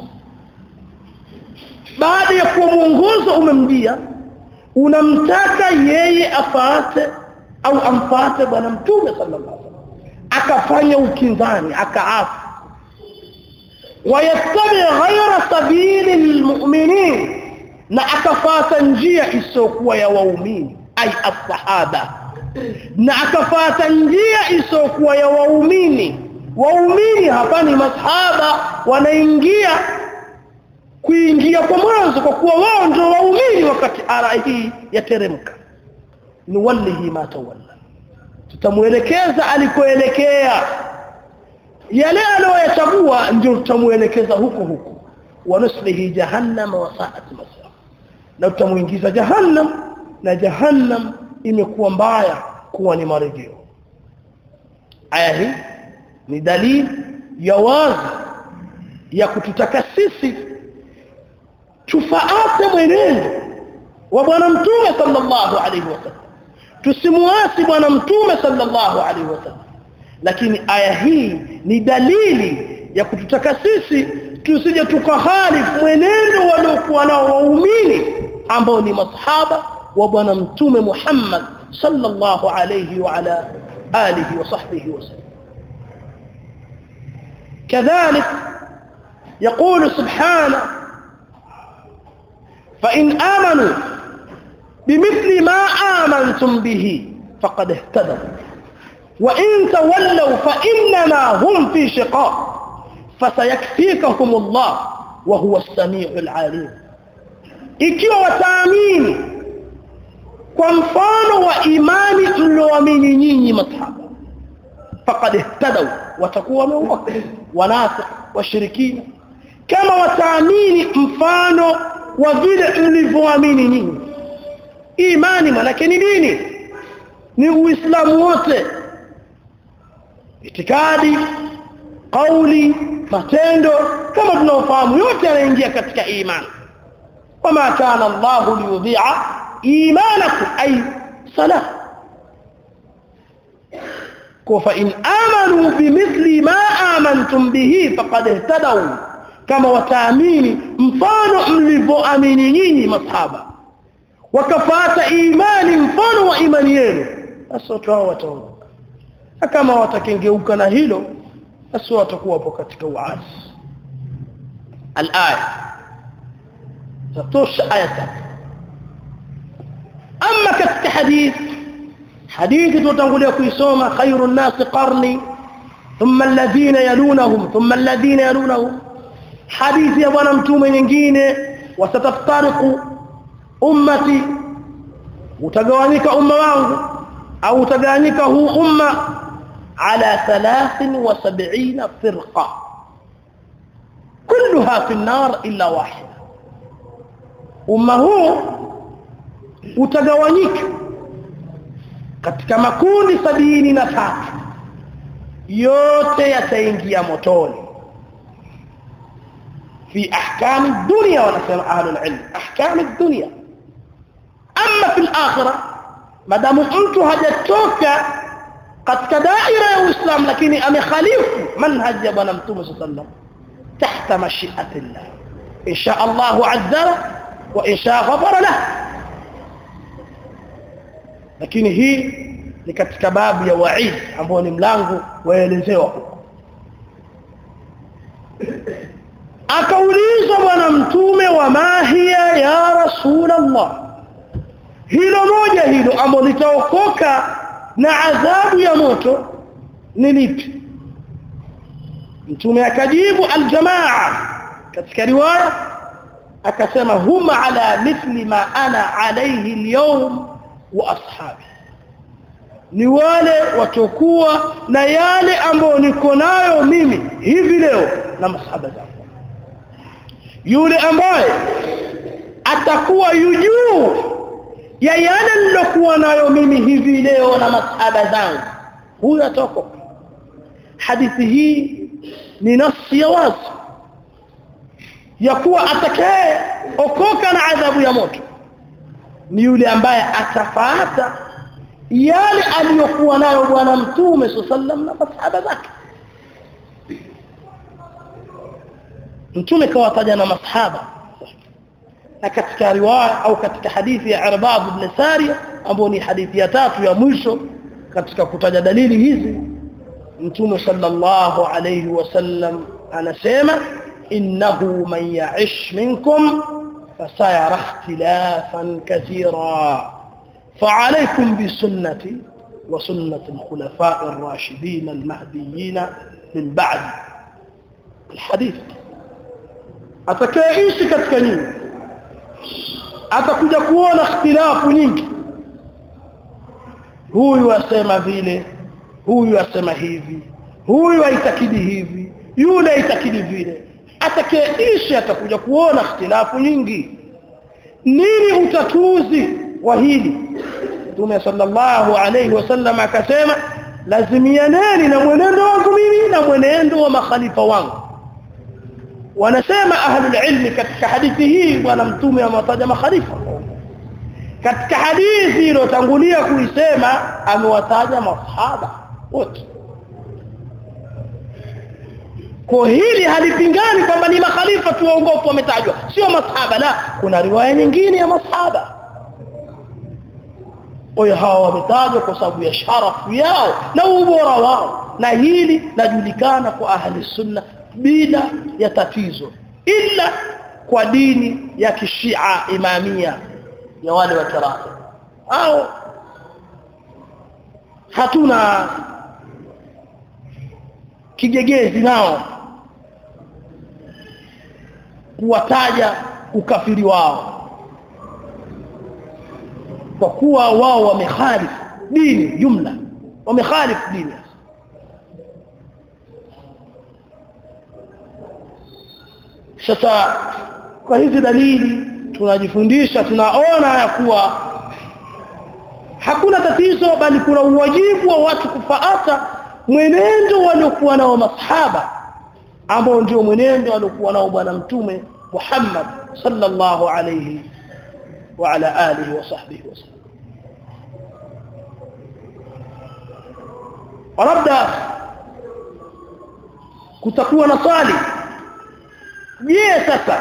A: baada ya kuwa muongozo umemjia unamtaka yeye afaate au amfuate bwana mtume sallallahu alayhi wasallam akafanya ukinzani akaasi wayattabi ghayra sabili almu'minin na akafata njia isiyokuwa ya waumini ai as-sahaba na akafata njia isiyokuwa ya waumini waumini hapa ni masahaba wanaingia kuingia kwa mwanzo kwa kuwa wao ndio waumini wakati ara hii yateremka ni wallahi ma tawalla tutamuelekeza alikoelekea yale aliyoyachagua ndio tutamuelekeza huko huko wanuslihi jahannam wa sa'at masir na tutamuingiza jahannam na jahannam imekuwa mbaya kuwa ni marejeo aya hii ni dalili ya wazi ya kututaka sisi tufaate mwenendo wa bwana mtume sallallahu alaihi wasallam tusimuasi bwana mtume sallallahu alaihi wasallam lakini aya hii ni dalili ya kututaka sisi tusije tukahalifu mwenendo waliokuwa nao waumini ambao ni masahaba wa bwana mtume Muhammad sallallahu alayhi wa ala alihi wa sahbihi wasallam كذلك يقول سبحانه فإن آمنوا بمثل ما آمنتم به فقد اهتدوا وإن تولوا فإنما هم في شقاق فسيكفيكهم الله وهو السميع العليم ikiwa wataamini kwa mfano wa imani tulioamini nyinyi masahaba faqad ihtadaw watakuwa wameongoka wanafiki washirikina kama wataamini mfano wa vile mlivyoamini nyinyi imani manake ni nini ni uislamu wote itikadi kauli matendo kama tunaofahamu yote yanaingia katika imani wama kana Allahu liyudhi'a imanakum ay salah kwa in amanu bimithli ma amantum bihi faqad ihtadaw kama wataamini mfano mlivyoamini nyinyi masahaba wakafata imani mfano wa imani yenu basi watu hao wataongoka kama watakengeuka na hilo basi watakuwa hapo katika uasi الآية تطوش آية أما كتك حديث حديث تتنقل يكويسوما خير الناس قرني ثم الذين يلونهم ثم الذين يلونهم حديث يبانا متوما ينجيني وستفترق أمتي وتقوانيك أمة وانه أو تقوانيك هو أمة على ثلاث وسبعين فرقة كلها في النار إلا واحدة umma huu utagawanyika katika makundi sabini na tatu yote yataingia motoni fi ahkam dunya wanasema ahlul ilm ahkam dunya amma fil akhirah madamu mtu hajatoka katika daira ya uislamu lakini amekhalifu manhaj ya bwana mtume sallallahu alaihi wasallam tahta mashiatillah insha Allah azza وإن شاء غفر له lakini hii ni katika babu ya waid ambao ni mlango waelezewa huko akaulizwa wakamuuliza bwana mtume wa mahia ya rasulullah hilo moja hilo ambalo litaokoka na adhabu ya moto ni lipi mtume akajibu aljamaa katika riwaya akasema huma ala mithli ma ana alayhi alyawm wa ashabi ni wale watokuwa na yale ambayo niko nayo mimi hivi leo na masahaba zangu yule ambaye atakuwa yujuu ya yale nilokuwa nayo mimi hivi leo na masahaba zangu huyo ataokoka hadithi hii ni nafsi ya wazi ya kuwa atakaye okoka na adhabu ya moto ni yule ambaye atafuata yale aliyokuwa nayo bwana mtume sallam na masahaba zake mtume kawataja na masahaba na katika riwaya au katika hadithi ya Irbad ibn Sariya ambayo ni hadithi ya tatu ya mwisho katika kutaja dalili hizi mtume sallallahu alayhi wasallam anasema innahu man ya'ish minkum fasayara ikhtilafan kathira فعليكم بسنتي وسنة الخلفاء الراشدين المهديين من بعد الحديث atakayeishi katika nyinyi atakuja kuona ikhtilafu nyingi huyu asema vile huyu asema hivi huyu aitakidi hivi yule aitakidi vile atakayeishi atakuja kuona ikhtilafu nyingi nini utatuzi wa hili Mtume sallallahu alayhi wasallam akasema lazimianeni na mwenendo wangu mimi na mwenendo wa makhalifa wangu wanasema ahlul ilmi katika hadithi hii bwana mtume amewataja makhalifa katika hadithi iliyotangulia kuisema amewataja masahaba wote kwa hili halipingani kwamba ni makhalifa tu waongofu wametajwa sio masahaba la kuna riwaya nyingine ya masahaba kwa hawa wametajwa kwa sababu ya sharafu yao na ubora wao na hili lajulikana kwa ahli sunna bila ya tatizo ila kwa dini ya kishia imamia ya wale wa kirafi au hatuna kigegezi nao kuwataja ukafiri wao kwa kuwa wao wamekhalifu dini jumla wamekhalifu dini sasa kwa hizi dalili tunajifundisha tunaona ya kuwa hakuna tatizo bali kuna uwajibu wa watu kufaata mwenendo waliokuwa nao masahaba ambao ndio mwenendo aliokuwa nao bwana mtume Muhammad sallallahu alayhi wa ala alihi wa sahbihi wasallam labda kutakuwa na swali je sasa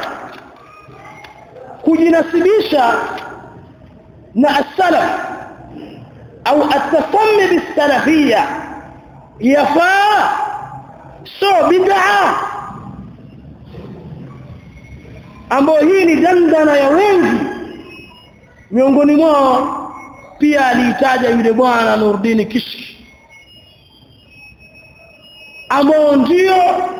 A: kujinasibisha na as-salaf au at-tasammi bis-salafiyya yafaa so bid'a ambayo hii ni dandana ya wengi miongoni mwao pia aliitaja yule bwana Nurdin Kishki ambao ndio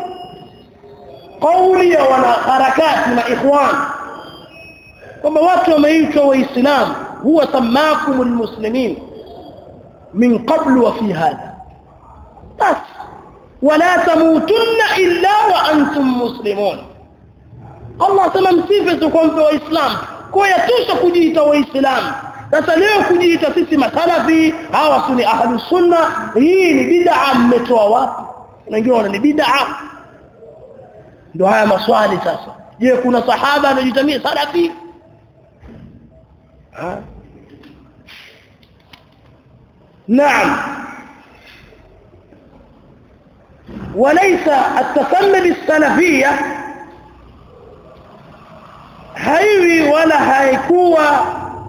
A: kauli ya wanaharakati na ikhwan kwamba watu wameitwa waislamu huwa samakum almuslimin min qablu wa fi hadha bas wala tamutunna illa wa antum muslimun Allah sema msife kwa mpe waislamu kwa yatosha kujiita waislamu sasa leo kujiita sisi masalafi hawa suni ahlus sunna hii ni bid'a mmetoa wapi wengine wana ni bid'a ndio haya maswali sasa je kuna sahaba anajitamia salafi نعم وليس التسمي بالسلفيه haiwi wala haikuwa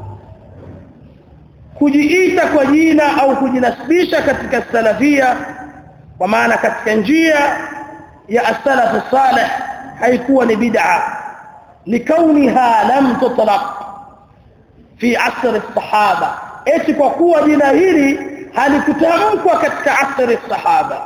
A: kujiita kwa jina au kujinasibisha katika salafia kwa maana katika njia ya as-salaf salih haikuwa ni bid'a likauniha lam tutlaq fi asr as-sahaba eti kwa kuwa jina hili halikutamkwa katika asr as-sahaba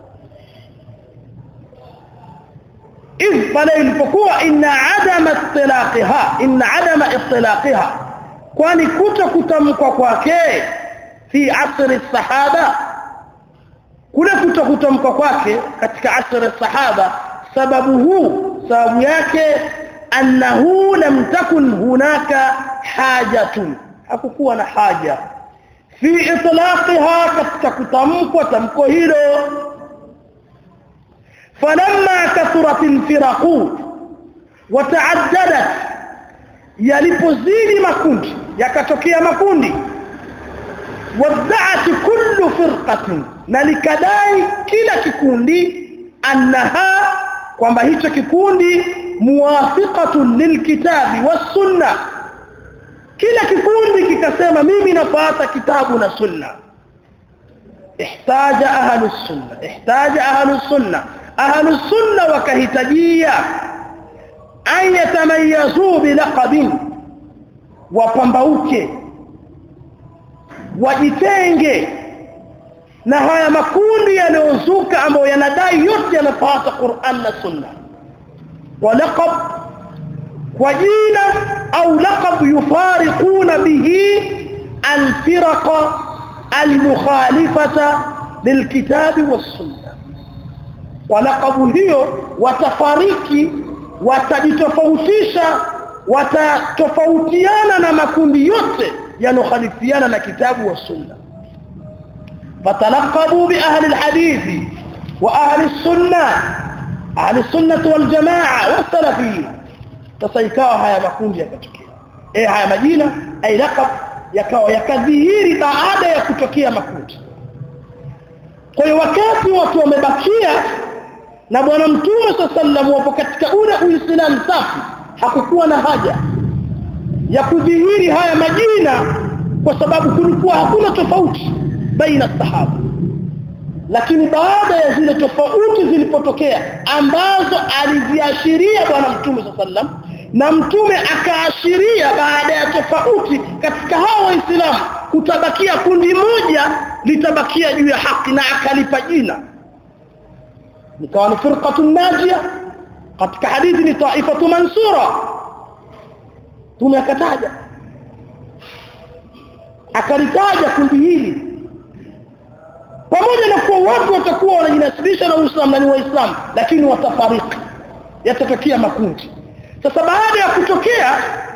A: إذ pale ilipokuwa inna adama ittilaqiha inna adama ittilaqiha kwani kuto kutamkwa kwake fi asri sahaba kule kuto kutamkwa kwake katika asri sahaba sababu huu sababu yake annahu lam takun hunaka hajatun hakukuwa na haja fi itlaqiha katika kutamkwa tamko hilo فلما كثرت الفرق وتعددت yalipozidi makundi yakatokea makundi wad'at kullu firqatin na likadai kila kikundi annaha kwamba hicho kikundi muwafiqatun lilkitabi was-sunna kila kikundi kikasema mimi nafuata kitabu na sunna ihtaja ahlus sunna ihtaja ahlus sunna ahlus sunna wakahitajia an yatamayazu bilaqabin wapambauke wajitenge na haya makundi yanayozuka ambayo yanadai yote yanafuata Qur'an na Sunna wa laqab kwa jina au laqab yufariquna bihi al-firaqa al-mukhalifata lilkitabi was-sunnah kwa laqabu hiyo watafariki watajitofautisha watatofautiana na makundi yote yanokhalifiana na kitabu wa sunna fatalaqabu bi ahli alhadith wa ahli sunna ahli sunnah wal jamaa wa salafi tasaikawa haya makundi yakatokea eh haya majina ay laqab yakawa yakadhihiri baada ya kutokea makundi kwa hiyo wakati watu wamebakia na bwana mtume sallam wapo katika ule uislamu safi hakukuwa na haja ya kudhihiri haya majina kwa sababu kulikuwa hakuna tofauti baina sahaba lakini baada ya zile tofauti zilipotokea ambazo aliziashiria bwana mtume sallam na mtume akaashiria baada ya tofauti katika hao waislamu kutabakia kundi moja litabakia juu ya haki na akalipa jina nikawa ni firqatun najia katika hadithi ni taifatu mansura tumekataja akalitaja kundi hili pamoja na kuwa watu watakuwa wanajinasibisha na Uislamu na ni waislamu lakini watafariki yatatokea makundi sasa baada ya kutokea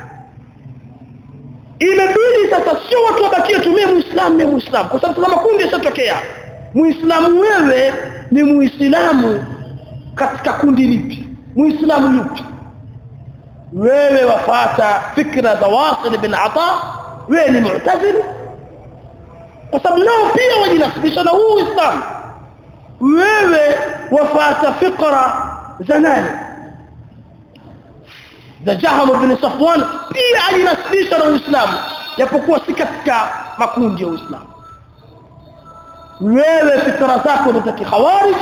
A: imebidi sasa sio watu wabakie tumie muislamu ni muislamu kwa sababu kama kundi yashatokea muislamu wewe ni muislamu katika kundi lipi muislamu yupi wewe wafata fikra za wasil bin ata wewe ni mu'tazili kwa sababu nao pia wajinasibisha na huu uislamu wewe wafata fikra za nani za Jaham bin Safwan pia alinasibisha na Uislamu japokuwa si katika makundi ya Uislamu wewe fikra zako ni za kikhawarij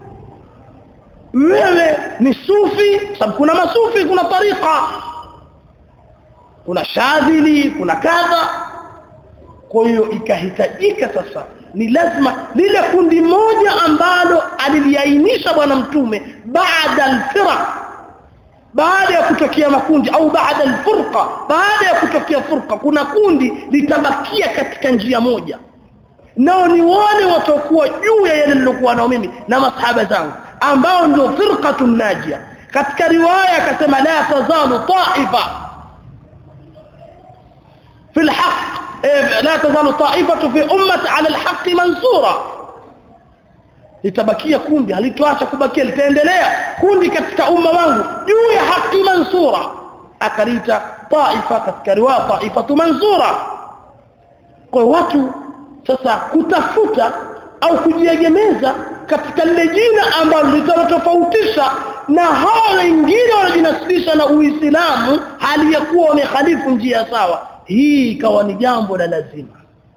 A: wewe ni sufi sababu kuna masufi kuna tariqa kuna shadhili kuna kadha kwa hiyo ikahitajika sasa ni lazima lile kundi moja ambalo aliliainisha bwana mtume baada al-firaq baada ya kutokea makundi au baada al-furqa baada ya kutokea furqa kuna kundi litabakia katika njia moja nao ni wale watakuwa juu ya yale nilokuwa nao mimi na masahaba zangu ambao ndio firqatun najia katika riwaya akasema la tazalu ta'ifa في الحق لا تزال طائفة في أمة على الحق منصورة litabakia kundi halitoacha kubakia litaendelea kundi katika umma wangu juu ya haki mansura akalita taifa katika riwaya taifatu mansura kwa watu sasa kutafuta au kujiegemeza katika lile jina ambalo litatofautisha na hao wengine wanajinasibisha na Uislamu hali ya kuwa wamehalifu njia sawa hii ikawa ni jambo la lazima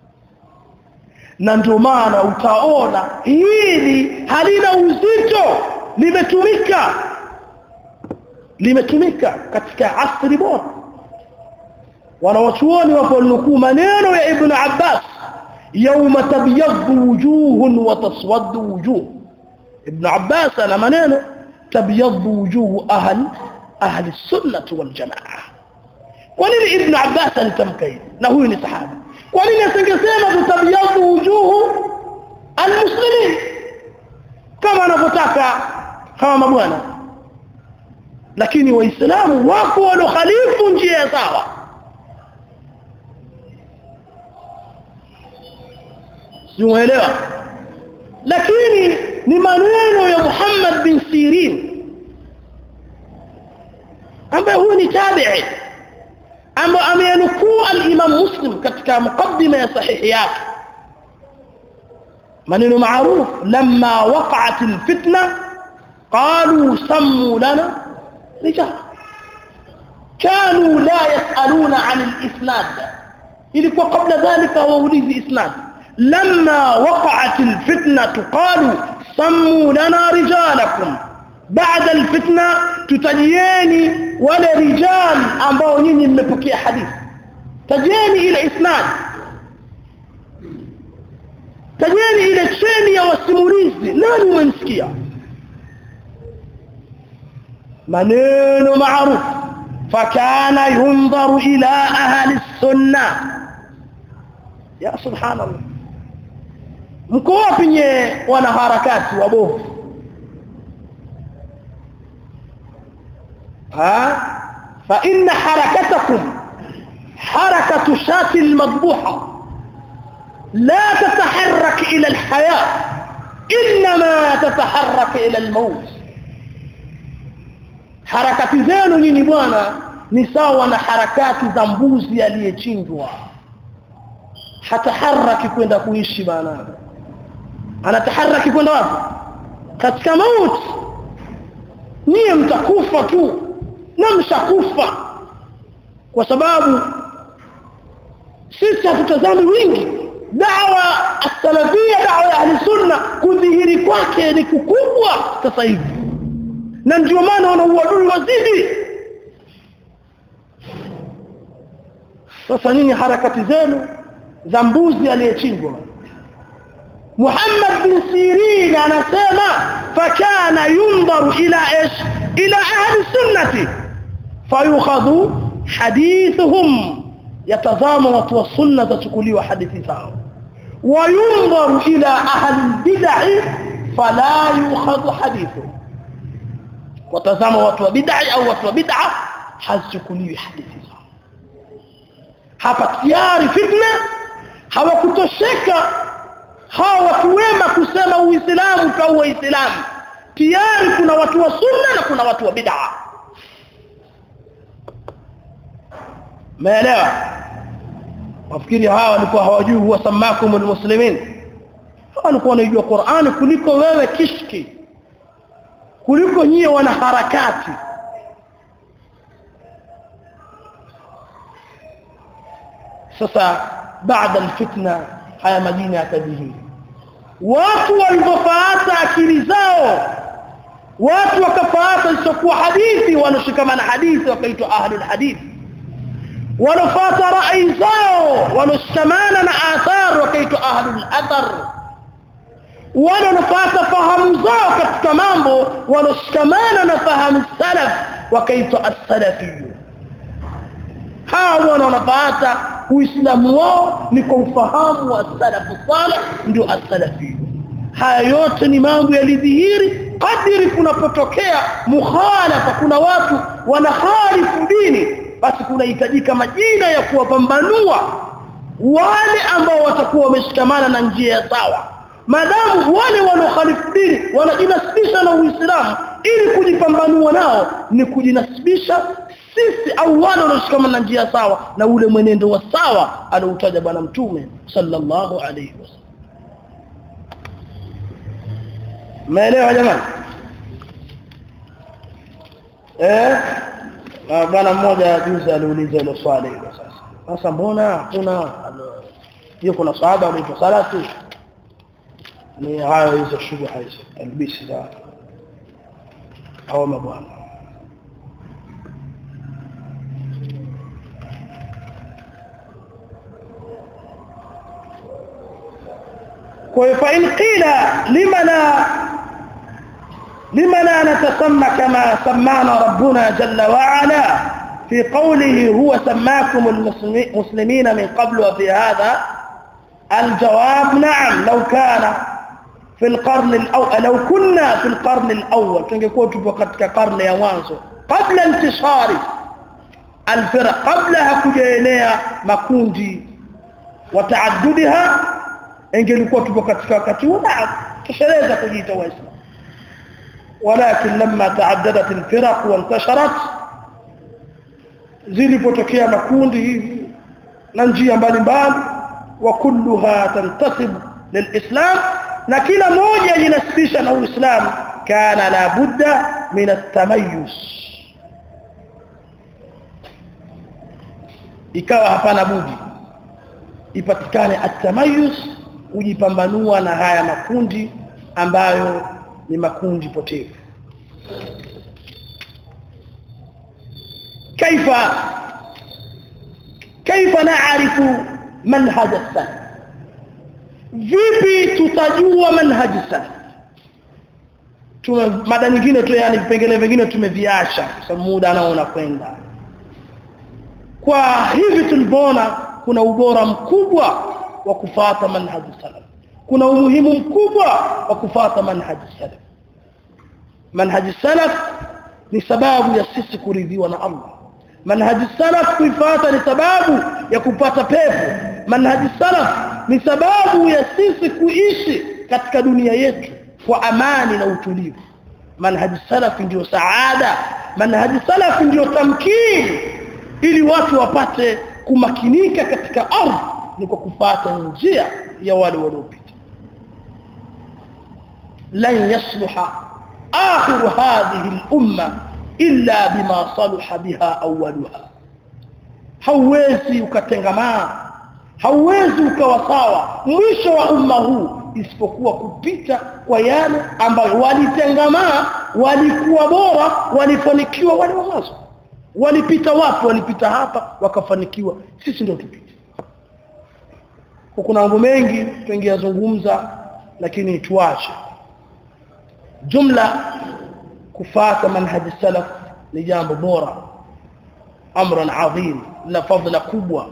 A: na ndio maana utaona hili halina uzito limetumika limetumika katika asri bora wanawachuoni waponukuu maneno ya ibn Abbas yawma tabyaddu wujuhun wa taswaddu wujuh ibn Abbas ana maneno tabyaddu wujuh ahli ahli sunnah wal jamaa kwa nini ibn Abbas alitamka hivi na huyu ni sahaba kwa nini asingesema tutabyaddu wujuh almuslimin kama anavyotaka kama mabwana lakini waislamu wako walokhalifu njia sawa simuelewa lakini ni maneno ya Muhammad bin Sirin ambaye huyu ni tabi'i ambaye amenukuu al-Imam Muslim katika mukaddima ya sahihi yake maneno maarufu lamma waqa'at al-fitna qalu sammu lana rijal كانوا لا يسألون عن الإسناد ilikuwa kabla dhalika waulizi isnad لما وقعت الفتنة قالوا سموا لنا رجالكم بعد الفتنة تتجيني ولا رجال ambao nyinyi mmepokea hadithi tajeni ile isnad tajeni ile cheni ya wasimulizi nani umemsikia maneno maarufu fakana yundharu ila ahli sunna ya subhanallah mko wapi nye wanaharakati wabovu ha fa inna harakatakum harakatu shati almadbuha لا تتحرك إلى الحياة إنما تتحرك إلى الموت harakati zenu nyinyi bwana ni sawa na harakati za mbuzi aliyechinjwa hataharaki kwenda kuishi bana anataharaki kwenda wapi katika mauti niye mtakufa tu na mshakufa kwa sababu sisi hatutazami wingi dawa as-salafia dawa ya ahli sunna kudhihiri kwake ni kukubwa sasa hivi na ndio maana wana uadui wazidi sasa nini harakati zenu za mbuzi aliyechinjwa Muhammad bin Sirin anasema fakana yundaru ila ish ila ahli sunnati fayukhadhu hadithuhum yatazama watu wa sunna tachukuliwa hadithi zao wayundaru ila ahli bid'ah fala yukhadhu hadithuhum watazama watu wa bid'ah au watu wa bid'ah hazichukuliwi hadithi zao hapa tayari fitna hawakutosheka hawa watu wema kusema uislamu kwa uislamu tayari kuna watu wa sunna na kuna watu wa bid'a maelewa wafikiri hawa walikuwa hawajui huwa samakum almuslimin hawa walikuwa wanajua Qur'an kuliko wewe kishki kuliko nyie wana harakati sasa baada alfitna haya majina yakadhihiri watu walipofaata akili zao watu wakafaata isiyokuwa hadithi wanashikamana hadithi wakaitwa ahlul hadithi wanafuata rai zao wanashikamana na athar wakaitwa ahlul athar wanafuata fahamu zao katika mambo wanashikamana na fahamu salaf wakaitwa as-salafiyyu hawa wanafuata uislamu wao ni kwa ufahamu wa salafu salih ndio as-salafi haya yote ni mambo yalidhihiri kadiri kunapotokea mukhalafa kuna watu wanaharifu dini basi kunahitajika majina ya kuwapambanua wale ambao watakuwa wameshikamana na njia ya sawa madamu wale wanaokhalifu dini wanajinasibisha na Uislamu ili kujipambanua nao ni kujinasibisha sisi au wale wanaoshikamana na njia sawa na ule mwenendo wa sawa alioutaja bwana mtume sallallahu alayhi wasallam maelewa jamani eh bwana mmoja juzi aliuliza hilo swali hilo sasa sasa mbona hakuna hiyo kuna sahaba anaitwa salatu ni hayo hizo shubha hizo albisi za hawa mabwana kwa hiyo fa in qila limana limana natasamma kama sammana rabbuna jalla wa ala في قوله هو سماكم المسلمين من قبل وفي هذا الجواب نعم لو كان في القرن الأول لو كنا في القرن الأول تنقول تبقى katika قرن ya mwanzo قبل انتشار الفرق قبلها kujaenea makundi وتعددها ingelikuwa tupo katika wakati huo tushereza kujiita waislamu ولكن لما تعددت الفرق وانتشرت zilipotokea makundi hivi na njia mbalimbali wa kulluha tantasib lilislam na kila moja jinasibisha na uislamu kana la budda min at-tamayyuz ikawa hapana budi ipatikane at-tamayyuz kujipambanua na haya makundi ambayo ni makundi potevu كيف كيف نعرف منهج السلف vipi tutajua manhaji salaf tume mada nyingine tu yani vipengele vingine tumeviacha kwa muda nao unakwenda kwa hivi tulipoona kuna ubora mkubwa wa kufata manhaji salaf kuna umuhimu mkubwa wa kufata manhaji salaf manhaji salaf ni sababu ya sisi kuridhiwa na Allah manhaji salaf kuifuata ni sababu ya kupata pepo manhaji salaf ni sababu ya sisi kuishi katika dunia yetu kwa amani na utulivu manhaji salaf ndio saada manhaji salaf ndio tamkini ili watu wapate kumakinika katika ardhi ni kwa kupata njia ya wale waliopita lan yasluha akhiru hadhihi al-umma illa bima salaha biha awwaluha hauwezi ukatengamaa hauwezi ukawa sawa mwisho wa umma huu isipokuwa kupita kwa yale ambayo walitengamaa walikuwa bora walifanikiwa wale wa mwanzo walipita wapi walipita hapa wakafanikiwa sisi ndio tupite kuna mambo mengi tungeyazungumza lakini tuache jumla kufata manhaji salaf ni jambo bora amran adhim la fadhila kubwa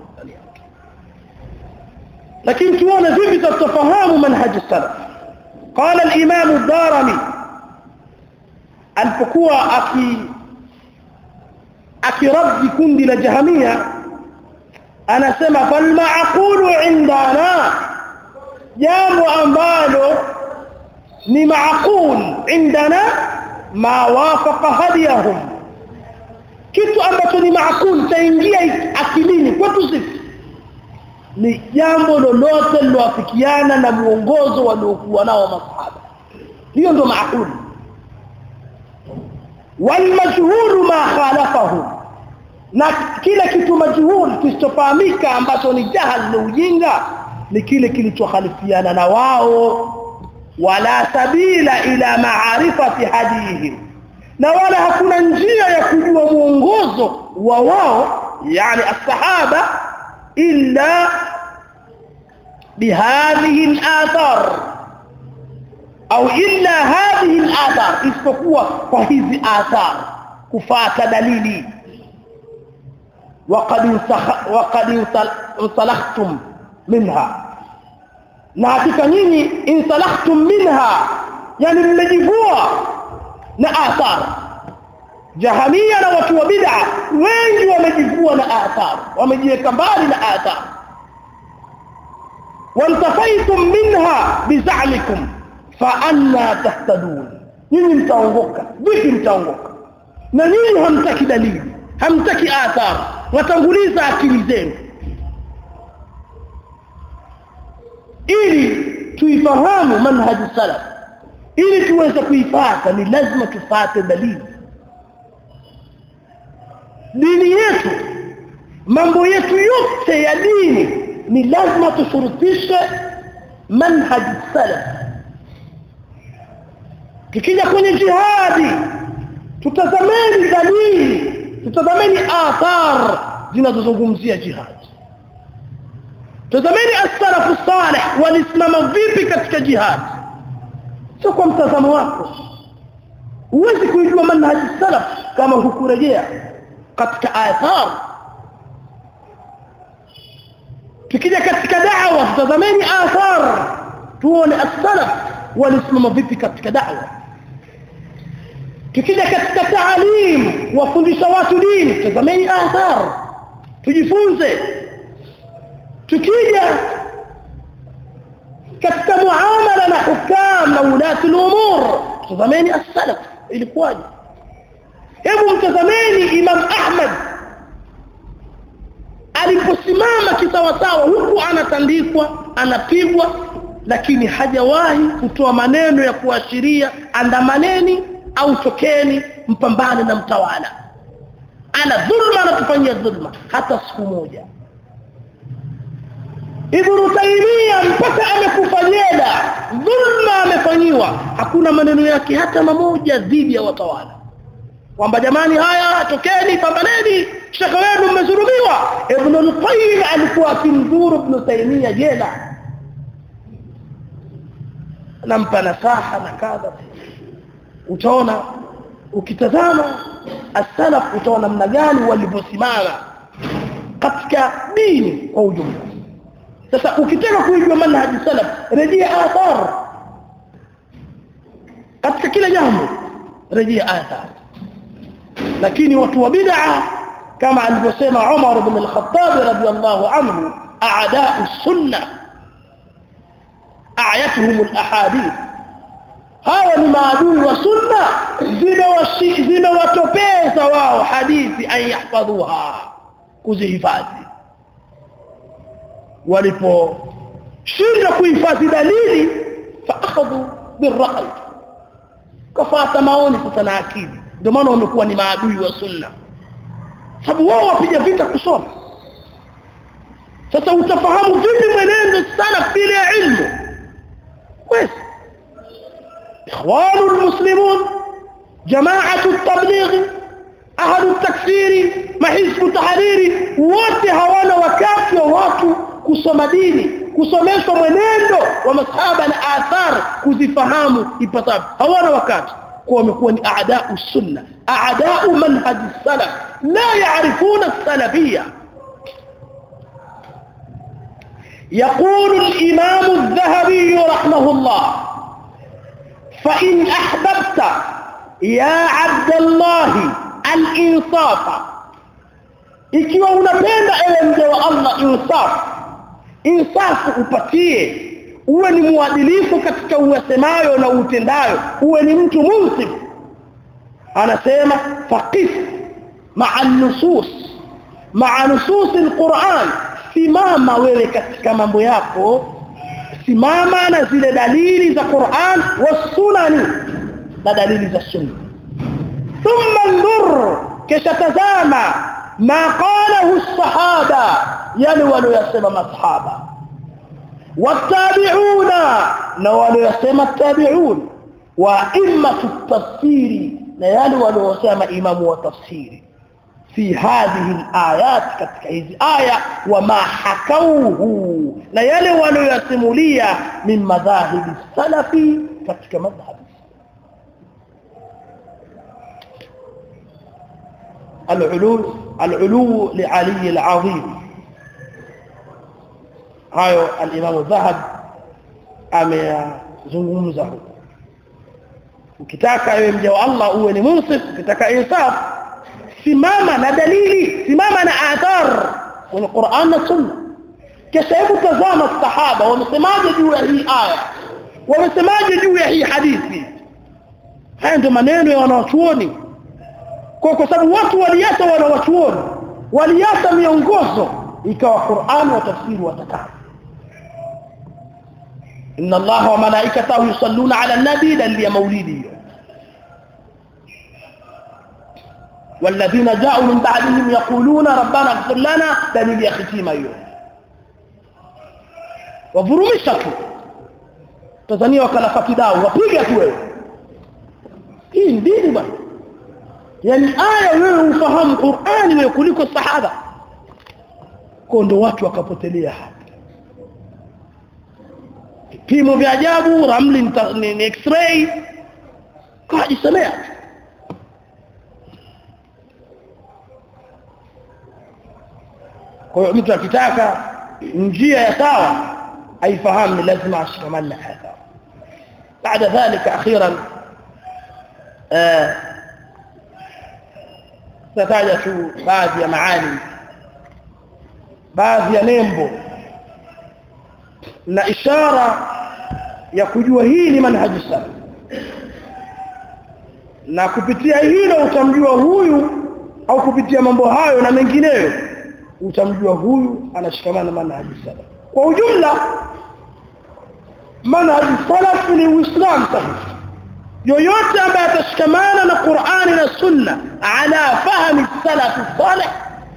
A: lakini tuone vipi tutafahamu manhaji salaf قال الامام الدارمي alipokuwa aki akiradi kundi la jahamia anasema fal ma'qulu indana jambo ambalo ni ma'qul indana ma wafaqa hadiyahum kitu ambacho ni maakul taingia akilini kwetu sisi ni jambo lolote liloafikiana na muongozo waliokuwa nao masahaba hiyo ndo maakul walmajhulu ma khalafahu na kile kitu majhul kisichofahamika ambacho ni jahal na ujinga ni kile kilichokhalifiana na wao wala sabila ila maarifati hadihim na wala hakuna njia ya kujua mwongozo wa wao yani as-sahaba illa bihadhihi al-athar au illa hadhihi al-athar isipokuwa kwa hizi athar kufata dalili وقد وقد انطلقتم منها na hakika nyinyi insalahtum minha yani mmejivua na athar jahamia na watu wa bid'a wengi wamejivua na athar wamejiweka mbali na athar wantafaitum minha bizalikum fa anna tahtadun nyinyi mtaongoka vipi mtaongoka na nyinyi hamtaki dalili hamtaki athar watanguliza akili zenu ili tuifahamu manhaji salaf ili tuweze kuifata ni lazima tufate dalili dini yetu mambo yetu yote ya dini ni lazima tushurutishe manhaji salaf tukija kwenye jihadi tutazameni dalili tutazameni athar zinazozungumzia jihadi tazameni as-salafu salih walisimama vipi katika jihad sio kwa mtazamo wako huwezi kuijua manhaji salaf kama hukurejea katika athar tukija katika da'wa tazameni athar tuone as-salaf walisimama vipi katika da'wa tukija katika taalim wafundisha watu dini tazameni athar tujifunze tukija katika muamala na hukam na ulati al-umur tazameni as-salaf ilikuwaje hebu mtazameni imam ahmad aliposimama kisawasawa huku anatandikwa anapigwa lakini hajawahi kutoa maneno ya kuashiria andamaneni au tokeni mpambane na mtawala ana dhulma anatufanyia dhulma hata siku moja Ibn Taymiyyah mpaka amekufa jela dhulma amefanyiwa hakuna maneno yake hata mamoja dhidi ya watawala kwamba jamani haya tokeni pambaneni shekhe wenu mmezulumiwa Ibn al-Qayyim alikuwa akimdhuru Ibn Taymiyyah jela nampa nasaha na kadha utaona ukitazama as-salaf utaona namna gani walivyosimama katika dini kwa ujumla sasa ukitaka kuijua manhaji salaf rejea athar katika kila jambo rejea athar lakini watu wa bid'a kama alivyosema Umar ibn al-Khattab radiyallahu anhu a'da'u sunnah a'yatuhum al-ahadith hawa ni maadui wa sunna zimewatopeza wao hadithi an yahfadhuha kuzihifadhi waliposhinda kuhifadhi dalili faakhadhu birra'i kafata maoni sasa na akili ndio maana wamekuwa ni maadui wa sunna sababu wao wapiga vita kusoma sasa utafahamu vipi mwenendo sana bila ilmu kweli ikhwanu almuslimun jamaatu at-tabligh ahlu at-takfiri mahizbu tahariri wote hawana wakati wa watu kusoma dini kusomeshwa mwenendo wa masahaba na athar kuzifahamu ipasavyo hawana wakati kwa wamekuwa ni aadau sunna aadau manhaj salaf la yaarifuna salafiyya يقول الإمام الذهبي رحمه الله فإن أحببت يا عبد الله الإنصاف ikiwa unapenda ewe mja wa Allah insaf insafu upatie uwe ni mwadilifu katika uyasemayo na utendayo uwe ni mtu munsif anasema faqif ma'a nusus ma'a nusus alquran simama wewe katika mambo yako simama na zile dalili za Qur'an wasunani na dalili za sunna thumma ndur kisha tazama ma qalahu as-sahaba yani waliyosema masahaba watabi'una na waliyosema tabi'un wa immatu tafsiri na yale waliyosema imamu wa tafsiri في هذه الآيات katika hizi aya wama hakauhu na yale waliyosimulia min madhahibi salafi katika madhhabi العلو العلو لعلي العظيم hayo al-Imam Dhahab amezungumza huko ukitaka wewe mja wa Allah uwe ni munsif ukitaka insaf simama na dalili simama na athar kwenye Qur'an na Sunna kisha hebu tazama sahaba wamesemaje juu ya hii aya wamesemaje juu ya hii hadithi haya ndio maneno ya wanawachuoni kwa kwa sababu watu waliacha wanawachuoni waliacha miongozo ikawa Qur'an wa tafsiri watakaa inna allaha wa malaikatahu yusalluna ala an-nabi dalili maulidi والذين جاءوا من بعدهم يقولون ربنا اغفر لنا دليل يا ختيمه hiyo wavurumisha tu Tanzania wakalafa kidao wapiga tu wewe hii ni dini bwana yani aya wewe ufahamu Qur'ani wewe kuliko sahaba kwa ndo watu wakapotelea hapa vipimo vya ajabu ramli ni, ni x-ray kajisomea kwa hiyo mtu akitaka njia ya sawa aifahamu ni lazima ashikamane na hadha بعد ذلك اخيرا tataja tu baadhi ya maani baadhi ya nembo na ishara ya kujua hii ni manhaji salaf na kupitia hilo utamjua huyu au kupitia mambo hayo na mengineyo utamjua huyu anashikamana na manhaji salaf kwa ujumla manhaji salaf ni uislamu sahihi yoyote ambaye atashikamana na Qur'ani na Sunna ala fahmi salaf salih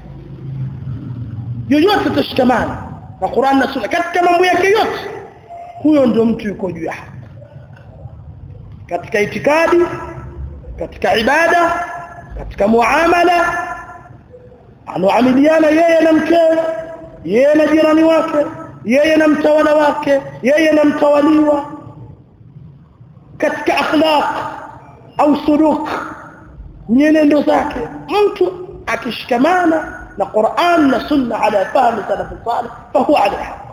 A: yoyote atashikamana na Qur'ani na Sunna katika mambo yake yote huyo ndio mtu yuko juu ya haki katika itikadi katika ibada katika muamala anaamiliana yeye na mkewe yeye na jirani wake yeye na mtawala wake yeye na mtawaliwa katika akhlaq au suluk nyenendo zake mtu akishikamana na Qur'an na Sunna ala fahmi salaf salih fahuwa ala haq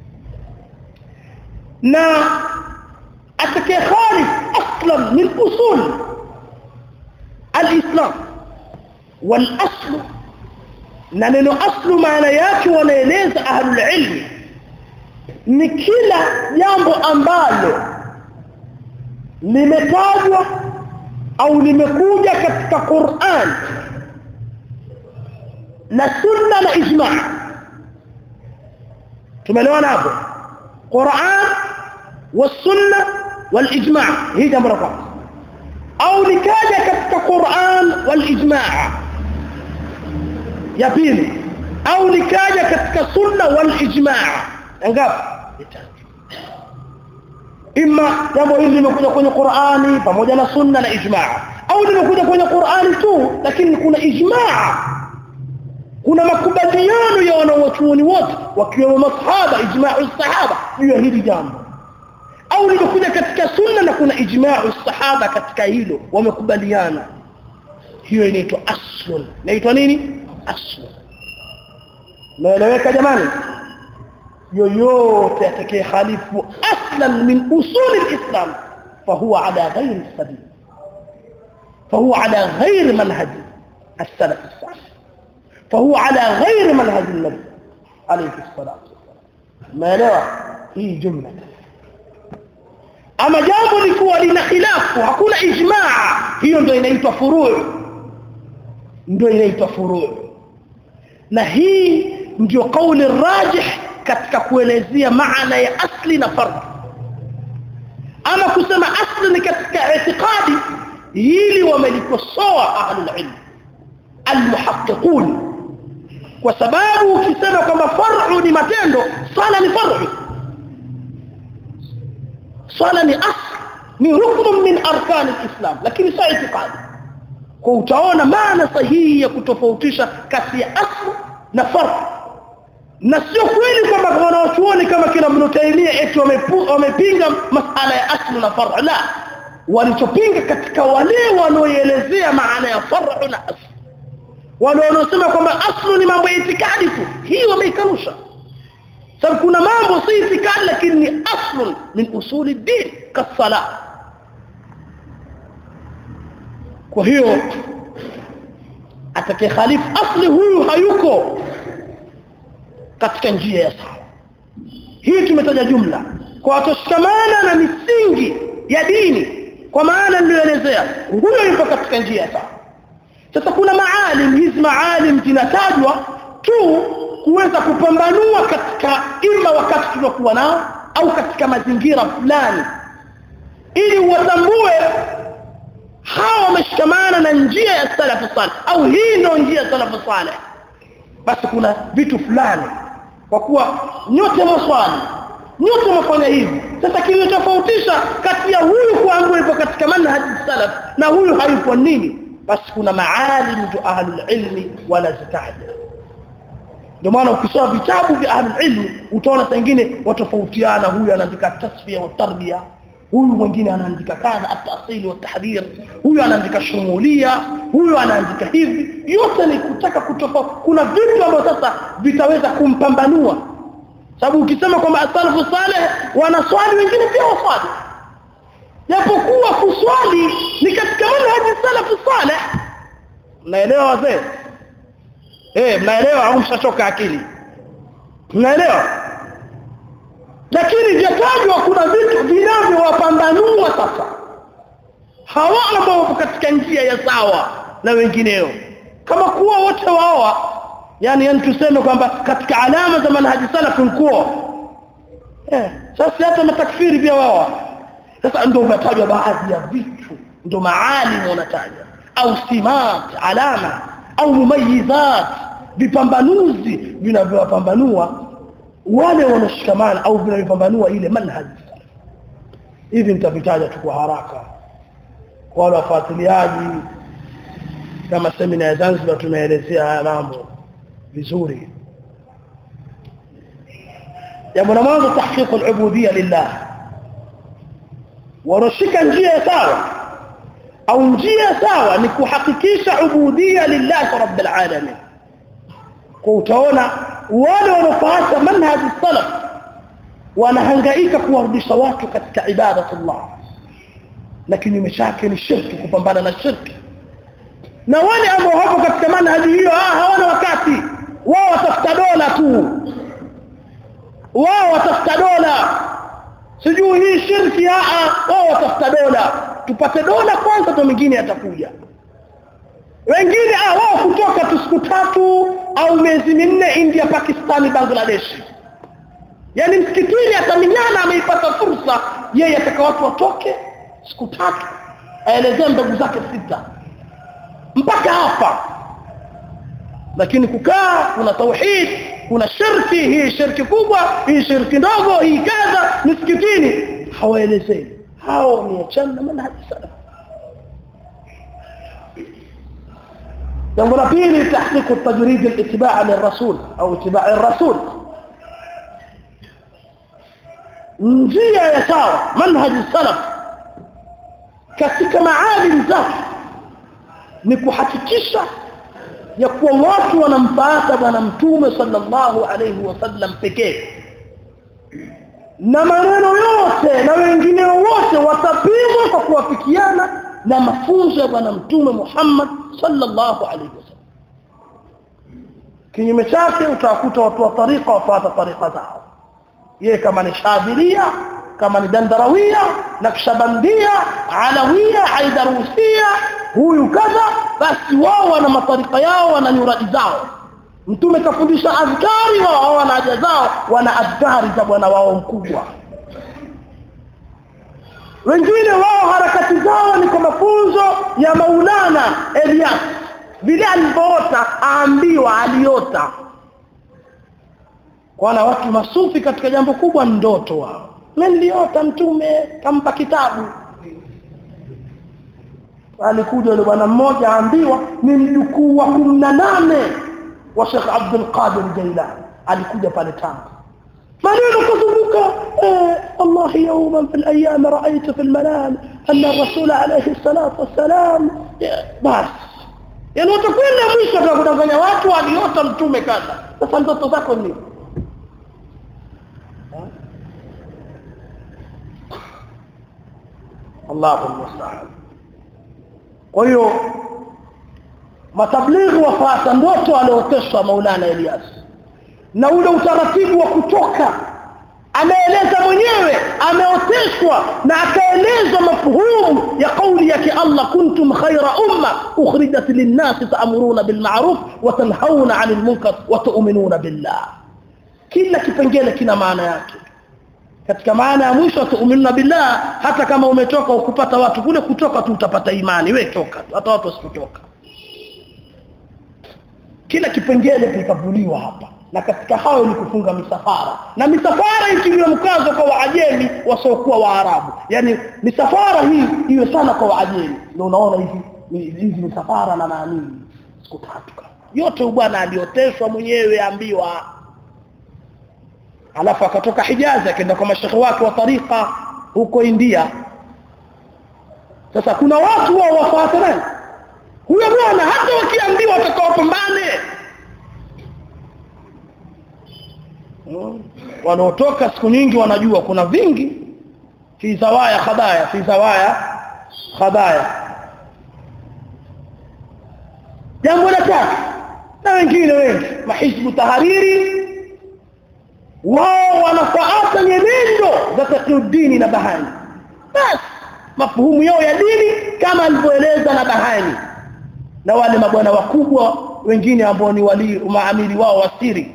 A: na atakaye khalif aslan min usul الاسلام والاصل na neno aslu maana yake wanaeleza ahlul ilmi ni kila jambo ambalo limetajwa au limekuja katika Qur'an na sunna na ijma tumeelewana hapo Qur'an والسنه والاجماع hii jambo la kwanza au likaja katika Qur'an walijmaa ya pili au likaja katika sunna walijmaa ngapi imma jambo hili limekuja kwenye Qur'ani pamoja na sunna na ijmaa au limekuja kwenye Qur'ani tu lakini kuna ijmaa kuna makubaliano ya wanawachuoni wote wakiwemo masahaba ijma'u sahaba juu ya hili jambo au limekuja katika sunna na kuna ijma'u sahaba katika hilo wamekubaliana hiyo inaitwa aslun inaitwa nini aslun naeleweka jamani yoyote atakaye khalifu aslan min usul alislam fahuwa ala ghairi sabil fahuwa ala ghairi manhaj السلف الصالح فهو على غير منهج النبي عليه الصلاه والسلام ما لا هي جمله ama jambo likuwa lina khilafu hakuna ijmaa hiyo ndio inaitwa furu' ndio inaitwa furu' na hii ndio kauli rajih katika kuelezea maana ya asli na fard ama kusema asli ni katika itikadi hili wamelikosoa ahlul ilm almuhaqqiqun kwa sababu ukisema kwamba far'u ni matendo sala ni far'u swala ni asl ni rukn min arkan alislam lakini si itikadi kwa utaona maana sahihi ya kutofautisha kati ya asl na farq na sio kweli kwamba wanaochuoni kama kina Ibn Taymiyyah eti wamepinga masala ya asl na farq la walichopinga katika wale wanaoelezea maana ya farq na asl wale wanaosema kwamba aslu ni mambo ya itikadi tu hii wameikanusha sababu kuna mambo si itikadi lakini ni aslun min usuli din kasala kwa hiyo atakaye khalifu asli huyu hayuko katika njia ya sawa hii tumetaja jumla kwa watoshikamana na misingi ya dini kwa maana niliyoelezea huyo yupo katika njia ya sawa sasa kuna maalim hizi maalim zinatajwa tu kuweza kupambanua katika ima wakati tunakuwa nao au katika mazingira fulani ili watambue hawa wameshikamana na njia ya salafu salih au hii ndio njia ya salafu salih basi kuna vitu fulani kwa kuwa nyote maswali nyote mfanya hivi sasa kilichotofautisha kati ya huyu kuambiwa yuko katika manhaji salaf na huyu hayupo nini basi kuna maalim tu ahlul ilmi wala zitaja ndio maana ukisoma vitabu vya ahlul ilm utaona pengine watofautiana huyu anaandika tasfia wa tarbia huyu mwingine anaandika kadha at-tasil wa tahdhir huyu anaandika shumulia huyu anaandika hivi yote ni kutaka kutofa kuna vitu ambavyo sasa vitaweza kumpambanua sababu ukisema kwamba asalafu saleh wanaswali wengine pia waswali japokuwa kuswali ni katika manhaji salafu saleh mnaelewa wazee eh mnaelewa au mshachoka akili mnaelewa lakini jatajwa kuna vitu vinavyowapambanua sasa hawa ambao wapo katika njia ya sawa na wengineo kama kuwa wote waoa yani yani tuseme kwamba katika alama za manhaji salaf kuwa eh sasa hata matakfiri pia wao sasa ndio umetajwa baadhi ya vitu ndio maalim wanataja au simat alama au mumayizat vipambanuzi vinavyowapambanua wale wanashikamana au vinavyopambanua ile manhaj hivi nitavitaja tu kwa haraka wale wafuatiliaji kama semina ya Zanzibar tumeelezea haya mambo vizuri jambo la mwanzo tahqiq al-ubudiyya lillah wanoshika njia sawa au njia sawa ni kuhakikisha ubudiyya lillah rabbil alamin kwa utaona wale wanaofuata manhaj salaf wanahangaika kuwarudisha watu katika ibadatullah na kinyume chake ni shirki kupambana na shirki na wale ambao hapo katika manhaji hiyo ah hawana wakati wao watafuta dola tu wao watafuta dola sijui hii shirki ah wao watafuta dola tupate dola kwanza to mingine yatakuja wengine ah wao kutoka tu siku tatu au miezi minne India Pakistani Bangladesh yani msikitini ataminyana ameipata fursa yeye ataka watu watoke siku tatu aelezee ndugu zake sita mpaka hapa lakini kukaa kuna tauhid kuna shirki hii shirki kubwa hii shirki ndogo hii kadha misikitini hawaelezei hao ni achana manhaji salaf jambo la pili tahqiq at-tajrid al-ittiba' lirrasul au ittiba' ar-rasul njia ya sawa manhaji salaf katika maalim zake ni kuhakikisha ya kuwa watu wanamfuata bwana mtume sallallahu alayhi wasallam pekee na maneno yote na wengine wote watapimwa kwa kuwafikiana na mafunzo ya bwana mtume Muhammad sallallahu alayhi wasallam kinyume chake utakuta watu wa tariqa wafuata tariqa zao yeye kama ni shadhiria kama ni dandarawia nakshabandia alawia haidarusia huyu kadha basi wao wana matarika yao wana nyuradi zao mtume kafundisha adhkari wao wana haja zao wana adhkari za bwana wao mkubwa wengine wao harakati zao ni kwa mafunzo ya Maulana Elias vile alivyoota aambiwa aliota kwana watu masufi katika jambo kubwa ndoto wao mimi niliota mtume kampa kitabu alikuja yule bwana mmoja aambiwa ni mjukuu wa 18 wa Sheikh Abdul Qadir Jailani alikuja pale Tanga maneno kuzunguka eh, Allah yawman fil ayyam ra'aytu fil manam anna ar-rasul alayhi salatu wassalam bas yani utakwenda mwisho utakudanganya watu aliota mtume kadha sasa ndoto zako ni Allahu musta'an kwa hiyo matablighi wafuata ndoto alioteshwa Maulana Elias na ule utaratibu wa kutoka ameeleza mwenyewe ameoteshwa na akaeleza mafhumu ya kauli yake Allah kuntum khayra umma ukhrijat lin-nas ta'muruna bil ma'ruf wa tanhauna 'anil munkar wa tu'minuna billah kila kipengele kina maana yake katika maana ya mwisho tuuminuna billah hata kama umetoka ukupata watu kule kutoka tu utapata imani we toka hata watu wasipotoka kila kipengele kikavuliwa hapa na katika hayo ni kufunga misafara na misafara ikiliwa mkazo kwa waajemi wasiokuwa waarabu yani misafara hii iwe sana kwa waajemi ndio unaona hivi hizi misafara na naamini siku tatu yote bwana alioteshwa mwenyewe ambiwa alafu akatoka Hijazi akaenda kwa mashekhe wake wa tariqa huko India sasa kuna watu wao wafuata nani huyo bwana hata wakiambiwa watakaopambane hmm. wanaotoka siku nyingi wanajua kuna vingi fi zawaya khadaya fi zawaya khadaya jambo la tatu na wengine wengi mahizbu tahariri wao wanafuata nyenendo za taqiyuddin na bahani bas mafuhumu yao ya dini kama alivyoeleza na bahani na wale mabwana wakubwa wengine ambao ni wali maamiri wao wasiri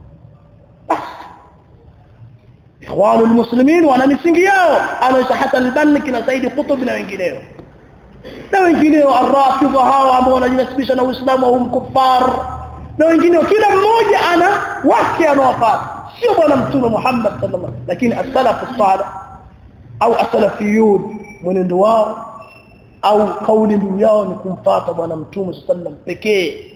A: ikhwanu almuslimin wana misingi yao anaisha Hassan al-Banni na Said Qutb na wengineo na wengineo arrafidha hao ambao wanajinasibisha na Uislamu au mkufar na wengineo kila mmoja ana wake anawafuata sio bwana mtume Muhammad sallallahu alaihi lakini as-salaf as-salih au as-salafiyun mwenendo wao au kauli mbiu yao ni kumfuata bwana mtume sallam pekee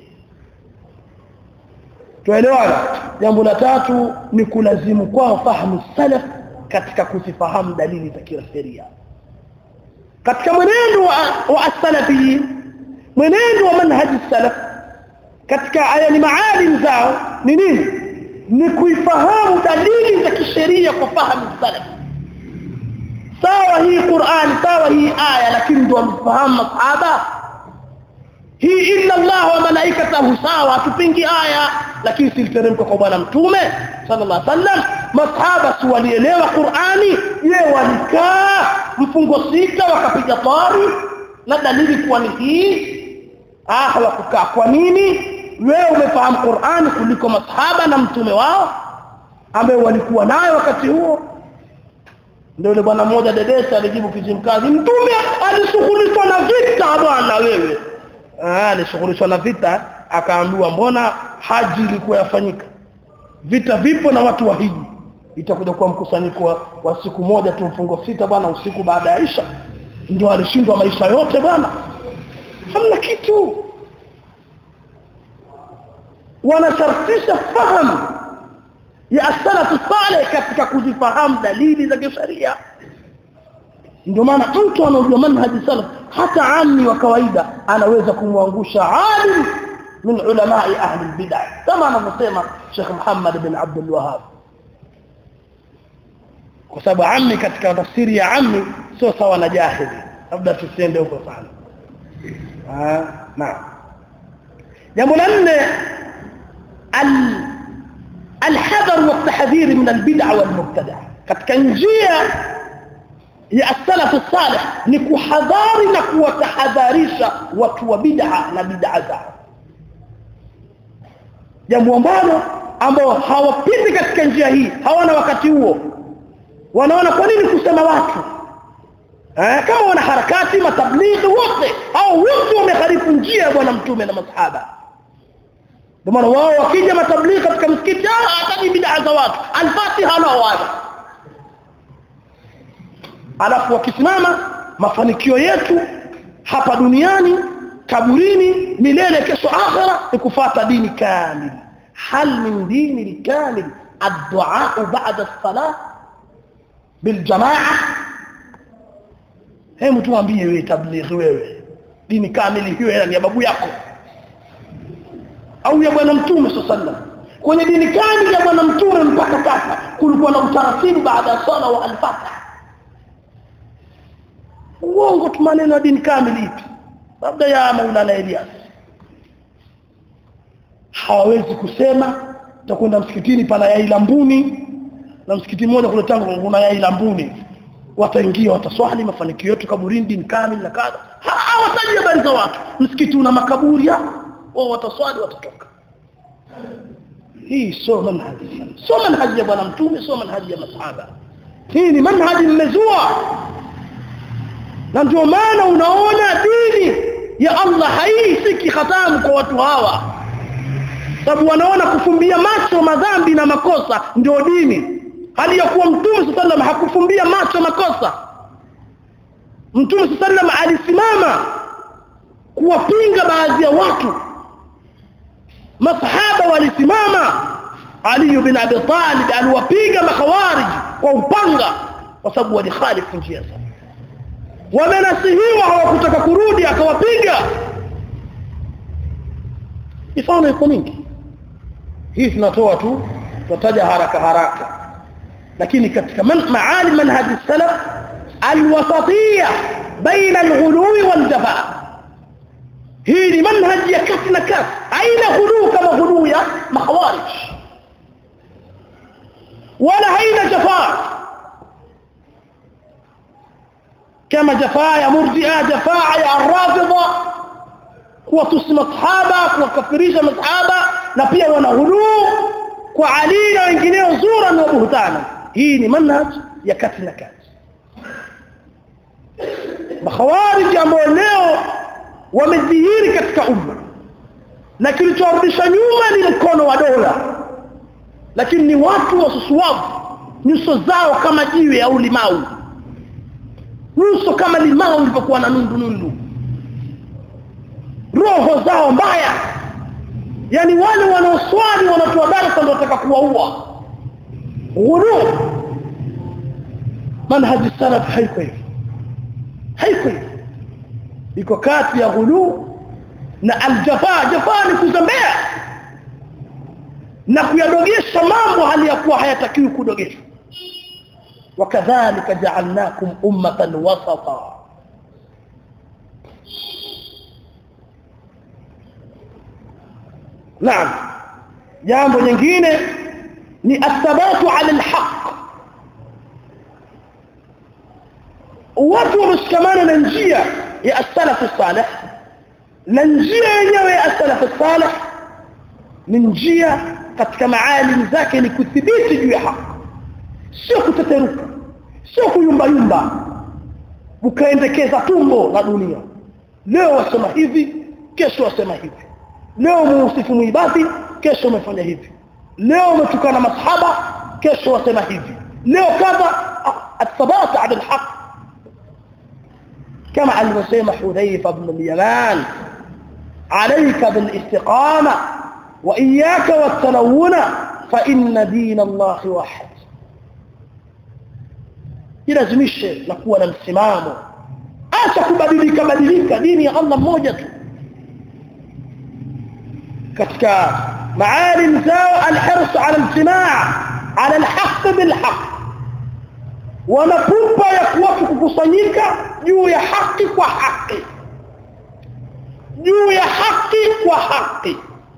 A: tuelewana jambo la tatu ni kulazimu kwao fahamu salaf katika kuzifahamu dalili za kisheria katika mwenendo wa, wa as-salafiyin mwenendo wa manhaji salaf katika aya ni maalim zao ni nini ni kuifahamu dalili za kisheria kwa fahamu salaf sawa hii Qur'an sawa hii aya lakini ndio wamefahamu masahaba hii illa Allah wa malaikatahu sawa tupingi aya lakini siliteremka kwa bwana mtume sallallahu alaihi wasallam masahaba si walielewa Qur'ani ye walikaa mfungo sita wakapiga tari na dalili kuwa ni hii ah hawakukaa kwa nini wewe umefahamu Qur'ani kuliko masahaba na mtume wao ambaye walikuwa nayo wakati huo ndio yule bwana mmoja dedesa alijibu kizimkazi mtume alishughulishwa na vita bwana wewe ah alishughulishwa na vita akaambiwa mbona haji ilikuwa yafanyika vita vipo na watu wa hiji itakuja kuwa mkusanyiko wa, wa siku moja tu mfungo sita bwana usiku baada ya Isha ndio alishindwa maisha yote bwana hamna kitu wanashartisha fahamu ya as-salaf salih katika kuzifahamu dalili za kisheria ndio maana mtu anajua manhaji salaf hata amni wa kawaida anaweza kumwangusha alim min ulamai ahli bid'ah kama anavyosema Sheikh Muhammad bin Abdul Wahhab kwa sababu ammi katika tafsiri ya ammi sio sawa na jahili labda tusiende huko sana ah naam jambo la nne al الحذر والتحذير من البدع والمبتدع katika njia ya as-salaf as-salih ni kuhadhari na kuwatahadharisha watu wa bid'a na bid'a zao jambo ambalo ambao hawapiti katika njia hii hawana wakati huo wanaona kwa nini kusema watu eh kama wana harakati matablighi wote au wote wameharifu njia ya bwana mtume na masahaba ndio maana wao wakija matablighi katika msikiti ah hataji bid'a za watu al-fatiha na wao alafu wakisimama mafanikio yetu hapa duniani kaburini milele kesho akhira ni kufuata dini kamili hal min dini kamil ad-du'a ba'da as-salah bil jamaa hebu tuambie wewe tablighi wewe dini kamili hiyo ni ya babu yako au ya bwana mtume sallallahu kwenye dini kamili ya bwana mtume mpaka sasa kulikuwa na utaratibu baada ya sala wa al-fatah uongo tu maneno ya dini kamili ipi labda ya Maulana Elias hawawezi kusema utakwenda msikitini pana yai lambuni na msikiti mmoja kule tangu kuna yai lambuni wataingia wataswali mafanikio yetu kaburini dini kamili na kadha hawataji habari za watu msikiti una makaburi hapo wao wataswali watatoka hii sio manhaji sio manhaji ya bwana mtume sio manhaji ya masahaba hii ni manhaji mmezua na ndio maana unaona dini ya Allah haisiki khatamu kwa watu hawa sababu wanaona kufumbia macho madhambi na makosa ndio dini hali ya kuwa mtume sallam hakufumbia macho makosa mtume sallam alisimama kuwapinga baadhi ya watu masahaba walisimama Ali bin Abi Talib aliwapiga makhawarij kwa upanga kwa sababu walikhalifu njia zao wamenasihiwa hawakutaka kurudi akawapiga mifano iko mingi hii tunatoa tu tutataja haraka haraka lakini katika man, maali manhaj salaf alwasatiyya baina alghuluwi waljafa hii ni manhaj ya kati na kati aina ghuluu kama ghuluu ya makhawarij wala haina jafaa kama jafaa ya murji'a jafaa ya arrafidha kuwatusi masahaba kuwakafirisha masahaba na pia wana ghuluu kwa Ali na wengineo zura na buhtana hii ni manhaj ya kati na kati makhawarij ambao leo wamedhihiri katika umma na kilichorudisha nyuma ni mkono wa dola lakini ni watu wasusuavu nyuso zao kama jiwe au limau nyuso kama limau lilipokuwa na nundu nundu roho zao mbaya yani wale wanaoswali wanatoa darasa ndio wataka kuwaua ghulu manhaji salaf haiko hivi haiko hivi iko kati ya ghulu na aljafa jafa ni kuzembea na kuyadogesha mambo hali ya kuwa hayatakiwi kudogeshwa wakadhalika ja'alnakum ummatan wasata naam jambo jingine ni athabatu ala alhaq watu wameshikamana na njia ya as-salaf salih na njia yenyewe ya as-salaf salih ni njia katika maalim zake ni kudhibiti juu ya haki sio kuteteruka sio kuyumba yumba ukaendekeza tumbo la dunia leo wasema hivi kesho wasema hivi leo muusifu muibadhi kesho umefanya hivi leo umetukana masahaba kesho wasema hivi leo kadha athabata ala alhaq kama alivyosema Hudhaifa ibn al-Yaman عليك بالاستقامه واياك والتلون فان دين الله واحد ilazimishe na kuwa na msimamo acha kubadilika badilika dini ya Allah mmoja tu katika maalim zao alhirs ala aljimaa ala alhaq bilhaq wanapupa ya kuwatu kukusanyika juu ya haki kwa haki juu ya haki kwa haki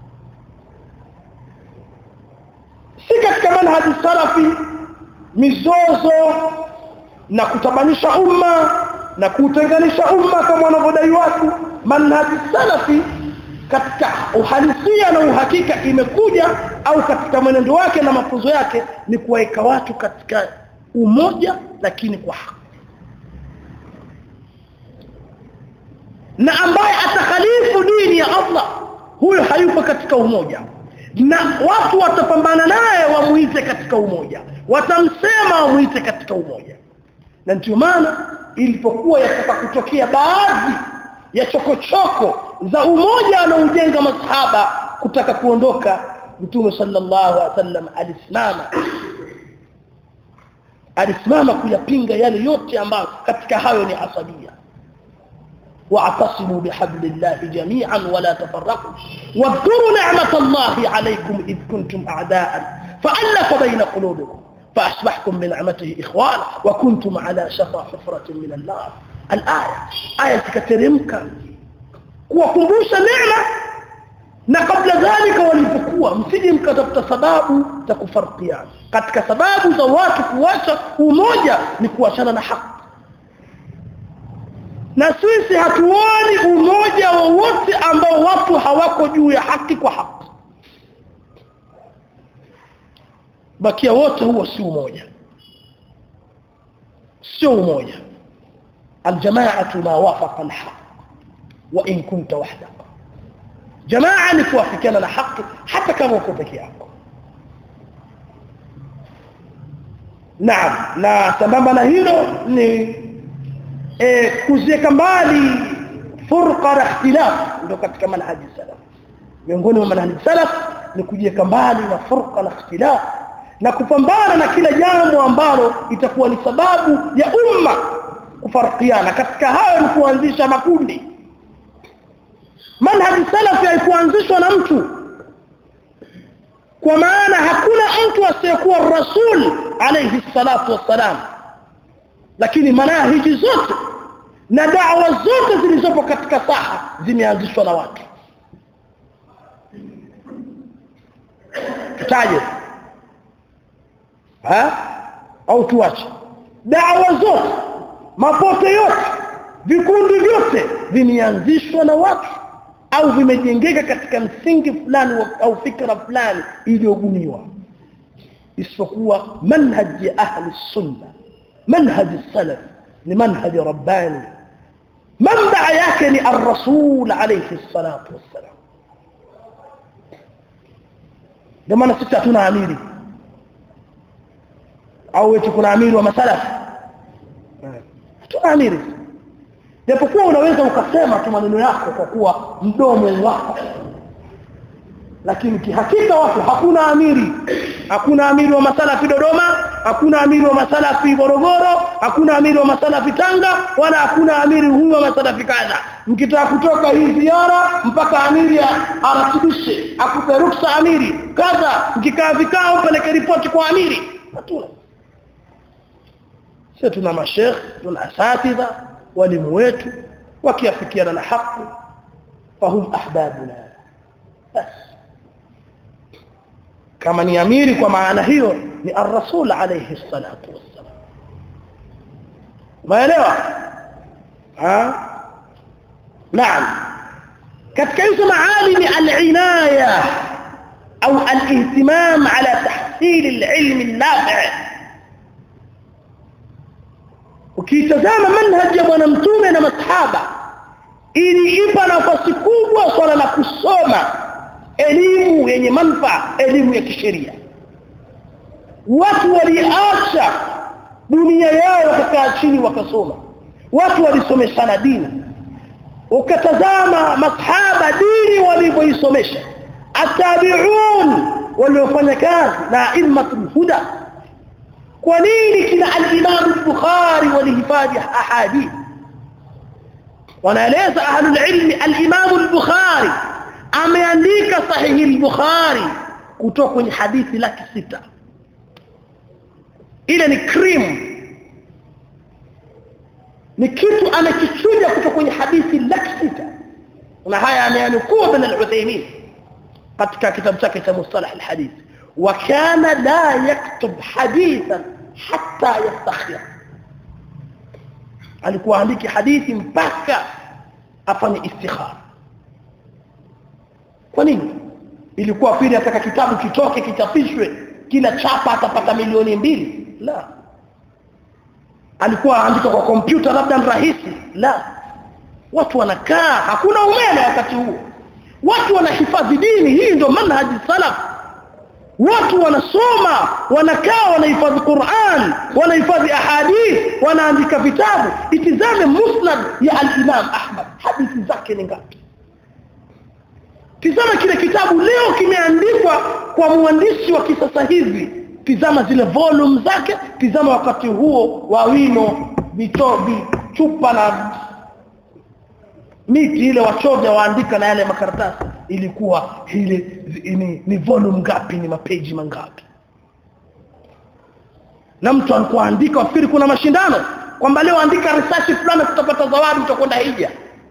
A: si katika manhaji salafi mizozo na kutabanisha umma na kutenganisha umma kama wanavyodai watu manhaji salafi katika uhalisia na uhakika imekuja au katika mwenendo wake na mafunzo yake ni kuweka watu katika umoja lakini kwa haki na ambaye atakhalifu dini ya Allah huyo hayupo katika umoja na watu watapambana naye wamuite katika umoja watamsema wamuite katika umoja na ndio maana ilipokuwa yataka kutokea baadhi ya chokochoko za umoja anaojenga masahaba kutaka kuondoka mtume sallallahu alaihi wasallam alisimama alisimama kuyapinga yale yote ambayo katika hayo ni asabia واعتصموا بحبل الله جميعا ولا تفرقوا واذكروا نعمة الله عليكم إذ كنتم أعداء فألف بين قلوبكم فأصبحتم بنعمته إخوانا وكنتم على شفا حفرة من النار الآية آية كترمك kuwakumbusha neema na kabla dhalika walipokuwa msije mkatafuta sababu za kufarkiana katika sababu za watu kuacha umoja ni kuachana na haki na sisi hatuoni umoja wowote ambao watu hawako juu ya haki kwa haki bakia wote huo si umoja sio umoja aljamaatu ma wafaqa alhaq wa in kunta wahdak jamaa ni kuafikiana na haki hata kama uko peke yako naam na sambamba na hilo ni eh kuziweka mbali furqa na ikhtilaf ndio katika manhaji salaf miongoni mwa manhaji salaf ni kujiweka mbali na furqa na ikhtilaf na kupambana na kila jambo ambalo itakuwa ni sababu ya umma kufarikiana katika hayo ni kuanzisha makundi manhaji salaf haikuanzishwa na mtu kwa maana hakuna mtu asiyekuwa rasul alayhi salatu wassalam lakini manahiji zote na da'wa zote zilizopo katika saha zimeanzishwa na watu tutaje ha au tuache da'wa zote mapote yote vikundi vyote vimeanzishwa na watu au vimejengeka katika msingi fulani au fikra fulani iliyobuniwa isipokuwa manhaj ya ahli sunna manhaj salaf ni manhaj rabbani manbaa yake ni ar-rasul alayhi salatu wassalam ndio maana sisi hatuna amiri au eti kuna amiri wa masalaf hatuna amiri japokuwa unaweza ukasema tu maneno yako kwa kuwa mdomo wako lakini kihakika watu hakuna amiri hakuna amiri wa masalafi Dodoma hakuna amiri wa masalafi Morogoro hakuna amiri wa masalafi Tanga wala hakuna amiri huyu wa masalafi kadha mkitaka kutoka hii ziara mpaka amiri aratibishe akupe ruksa amiri kadha mkikaa vikao peleke ripoti kwa amiri hatuna sisi tuna mashekh tuna asatidha walimu wetu wakiafikiana na haki fahum ahbabuna bas kama ni amiri kwa maana hiyo ni ar-rasul alayhi salatu wassalam umeelewa ha naam katika hizo maali al-inaya au al-ihtimam ala tahsil al-ilm an-nafi' ukitazama manhaji ya bwana mtume na masahaba ili ipa nafasi kubwa swala la kusoma elimu yenye manufaa elimu ya kisheria watu waliacha dunia yao wakakaa chini wakasoma watu walisomeshana dini ukatazama masahaba dini walivyoisomesha atabiun waliofanya kazi na aimmatul huda kwa nini kina al-Imam al-Bukhari walihifadhi ahadith wanaeleza ahlul ilmi al-Imam al-Bukhari ameandika sahihi al-Bukhari kutoka kwenye hadithi laki sita ile ni cream ni kitu anakichuja kutoka kwenye hadithi laki sita na haya ameanukuu bin al-Uthaymeen katika kitabu chake cha mustalah al-hadith وكان لا يكتب حديثا حتى يستخير alikuwa andiki hadithi mpaka afanye istikhara kwa nini ilikuwa pili ataka kitabu kitoke kichapishwe kila chapa atapata milioni mbili la alikuwa andika kwa kompyuta labda rahisi la watu wanakaa hakuna umeme wakati huo watu wanahifadhi dini hii ndio manhaji salaf watu wanasoma wanakaa wanahifadhi Qur'an wanahifadhi ahadith wanaandika vitabu itizame musnad ya al-Imam Ahmad hadithi zake ni ngapi tizama kile kitabu leo kimeandikwa kwa mwandishi wa kisasa hivi tizama zile volume zake tizama wakati huo wa wino vitobi chupa na miti ile wachovya waandika na yale makaratasi ilikuwa ile ni, ni volume ngapi ni mapeji mangapi na mtu alikuwa andika wafikiri kuna mashindano kwamba leo andika research fulani tutapata zawadi utakwenda hija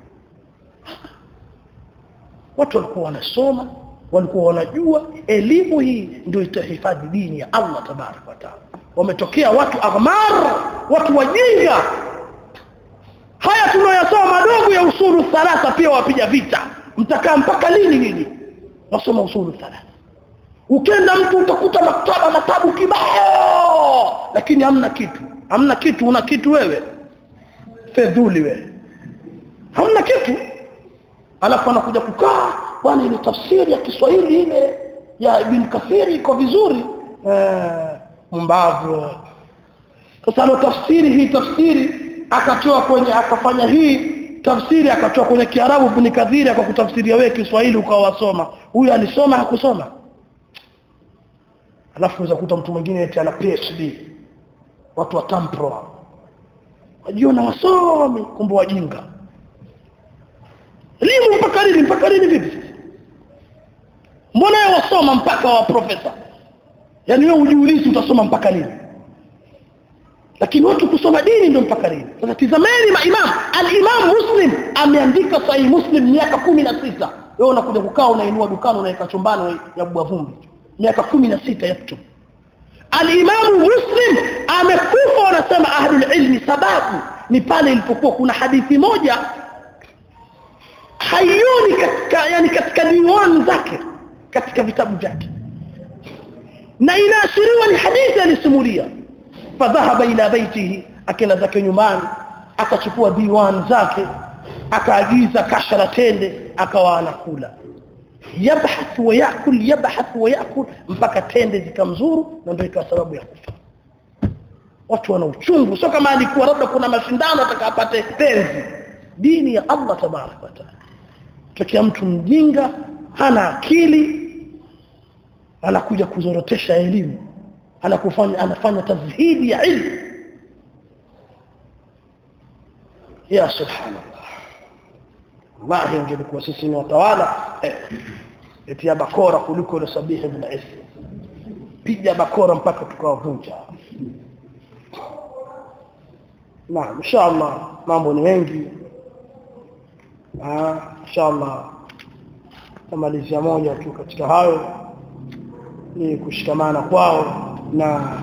A: watu walikuwa wanasoma walikuwa wanajua elimu hii ndio itahifadhi dini ya Allah tabarak wa taala wametokea watu aghmar watu wajinga haya tunayosoma madogo ya usulu thalatha pia wapiga vita mtakaa mpaka lini nini wasoma usulu thalatha ukenda mtu utakuta maktaba matabu kibao lakini hamna kitu hamna kitu una kitu wewe fedhuli wewe hamna kitu alafu anakuja kukaa bwana ile tafsiri ya Kiswahili ile ya Ibn Kathiri iko vizuri eh mbavu sasa alo tafsiri hii tafsiri akatoa kwenye akafanya hii tafsiri akatoa kwenye Kiarabu Ibn Kathiri akakutafsiria wewe Kiswahili ukawasoma huyu alisoma hakusoma alafu unaweza kuta mtu mwingine eti ana PhD watu wa tampro wajiona wasomi kumbe wajinga elimu mpaka lini mpaka lini vipi mbona wewe wasoma mpaka wa profesa yaani wewe ujiulizi utasoma mpaka lini lakini watu kusoma dini ndio mpaka lini sasa tizameni maimam al-imam muslim ameandika sahih muslim miaka kumi na sita wewe unakuja kukaa unainua dukani unaweka chumbani ya bwa vumbi miaka kumi na sita yaktu al-imam muslim amekufa wanasema ahlul ilmi sababu ni pale ilipokuwa kuna hadithi moja haioni katika yani katika diwan zake katika vitabu vyake na inaashiriwa ni hadithi alisimulia fadhahaba ila baitihi akenda zake nyumbani akachukua diwan zake akaagiza kasha la tende akawa anakula yabhath wa yakul yabhath wa yakul mpaka tende zikamzuru na ndio ikawa sababu ya kufa watu wana uchungu sio kama alikuwa labda kuna mashindano atakapate penzi dini ya Allah tabarak wa taala tokea mtu mjinga hana akili anakuja kuzorotesha elimu anakufanya anafanya tazhidi ya ilmu ya subhanallah wallahi ingelikuwa sisi ni watawala eh, eti ya bakora kuliko ile sabihi bin isa piga bakora mpaka tukawavunja na inshallah mambo ni mengi ah inshallah tamalizia moja tu katika hayo ni kushikamana kwao na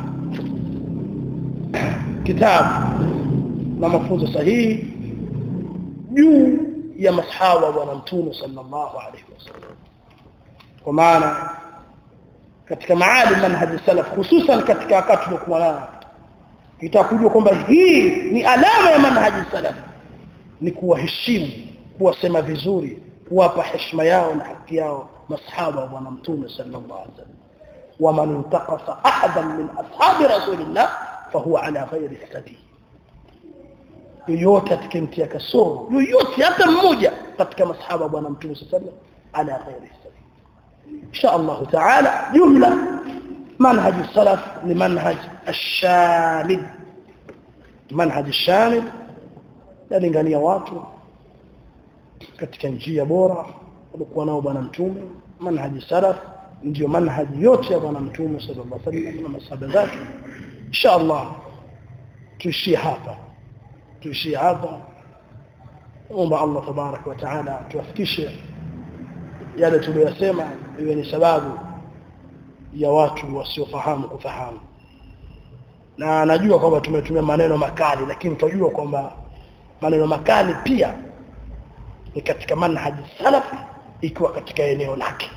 A: kitabu na mafunzo sahihi juu ya masahaba wa bwana mtume sallallahu alaihi wasallam kwa maana katika maali manhaji salaf hususan katika wakati tuliokuwa nao itakujua kwamba hii ni alama ya manhaji salaf ni kuwaheshimu kuwasema vizuri kuwapa heshima yao na haki yao masahaba wa bwana mtume sallallahu alaihi wasallam ومن انتقص احدا من اصحاب رسول الله فهو على غير السبيل yoyote atakimtia kasoro yoyote hata mmoja katika masahaba bwana mtume sallallahu ala ghairi sabil insha Allah taala jumla manhaj salaf ni manhaj ash-shamil manhaj ash-shamil yalingania watu katika njia bora walikuwa nao bwana mtume manhaj salaf ndio manhaji yote ya bwana mtume sallallahu alaihi wasallam na masahaba zake insha Allah tuishie hapa tuishie hapa omba Allah tabarak wa taala tuwafikishe yale tuliyosema iwe ni sababu ya watu wasiofahamu kufahamu na najua kwamba tumetumia maneno makali lakini tunajua kwamba maneno makali pia ni katika manhaji salafi ikiwa katika eneo lake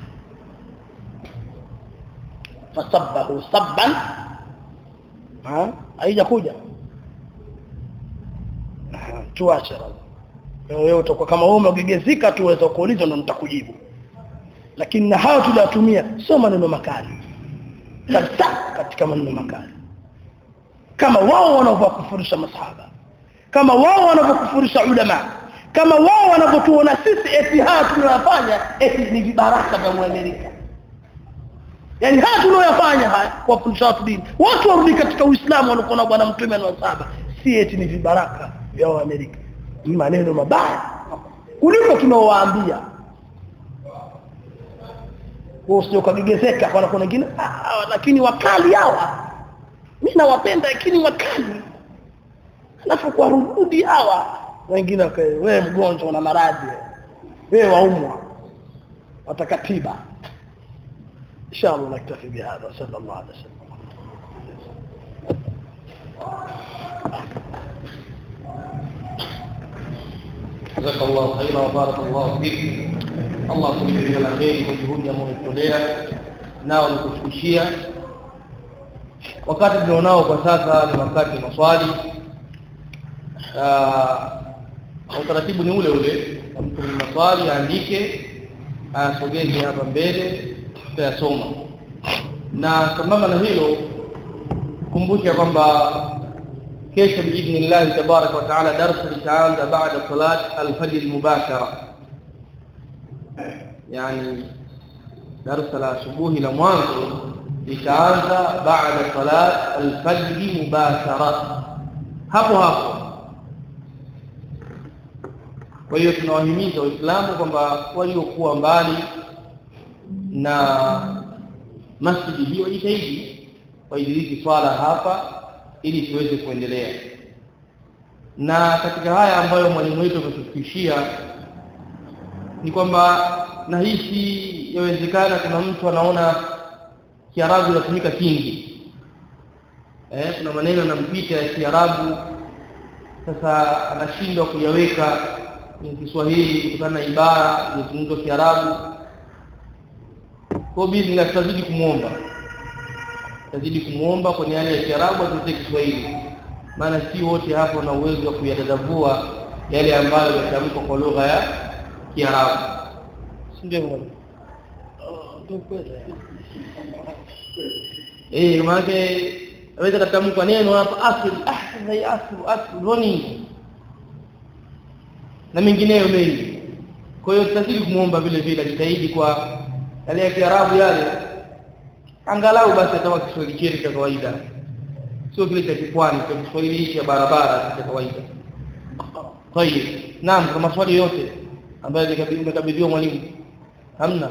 A: fasabbahu sabban ha haijakuja tuache wewe utakuwa kama wewe umegegezika tu uweza kuuliza ndo nitakujibu lakini na hayo tuliyatumia sio maneno makali kabisa katika maneno makali kama wao wanavyokufurisha masahaba kama wao wanavyokufurisha ulama kama wao wanavyotuona sisi eti haya tunayofanya eti ni vibaraka vya Amerika yani haya tunayoyafanya haya kuwafundisha watu dini watu warudi katika uislamu walikuwa na bwana mtume na sahaba si eti ni vibaraka vya Amerika ni maneno mabaya kuliko tunaowaambia wao sio kagegezeka kwa kuna wengine lakini wakali hawa mimi nawapenda lakini wakali alafu kwa rudi hawa wengine wewe mgonjwa na maradhi wewe waumwa watakatiba inshallah naktafi bihadha sallallahu alaihi wasallam
B: جزاك الله خيرا وبارك الله فيك الله kujalia la kheri kwa juhudi ambayo umetolea nao ni kufikishia wakati tulionao kwa sasa ni wakati wa maswali na utaratibu ni ule ule mtu mwenye maswali aandike asogeze hapa mbele tutayasoma na sambamba na hilo kumbusha kwamba kesho biidhnillah tabaraka wa taala darasa litaanza baada salat alfajr mubashara yani darasa la asubuhi la mwanzo litaanza baada salat alfajr mubashara hapo hapo kwa hiyo tunawahimiza waislamu kwamba waliokuwa mbali na masjidi hiyo jitahidi waidiriki swala hapa ili tuweze kuendelea na katika haya ambayo mwalimu wetu ametufikishia ni kwamba nahisi yawezekana kuna mtu anaona Kiarabu inatumika kingi eh kuna maneno yanampita ya Kiarabu sasa anashindwa kuyaweka kwenye Kiswahili kutokana na ibara zilizozungumzwa Kiarabu kwa bizi tutazidi kumuomba tutazidi kumuomba kwenye hali ya Kiarabu atutie Kiswahili maana si wote hapo na uwezo wa kuyadadavua yale ambayo yatamkwa kwa lugha ya Kiarabu si ndio mwalimu eh maana aweza katamka neno hapa asli ahsan ya asli asli roni na mengineyo mengi kwa hiyo tutazidi kumuomba vile vile ajitahidi kwa yale ya Kiarabu yale angalau basi atawa Kiswahili chetu cha kawaida sio kile cha kipwani cha Kiswahili cha barabara cha kawaida kwa hiyo naam kwa maswali yote ambayo nimekabidhiwa mwalimu hamna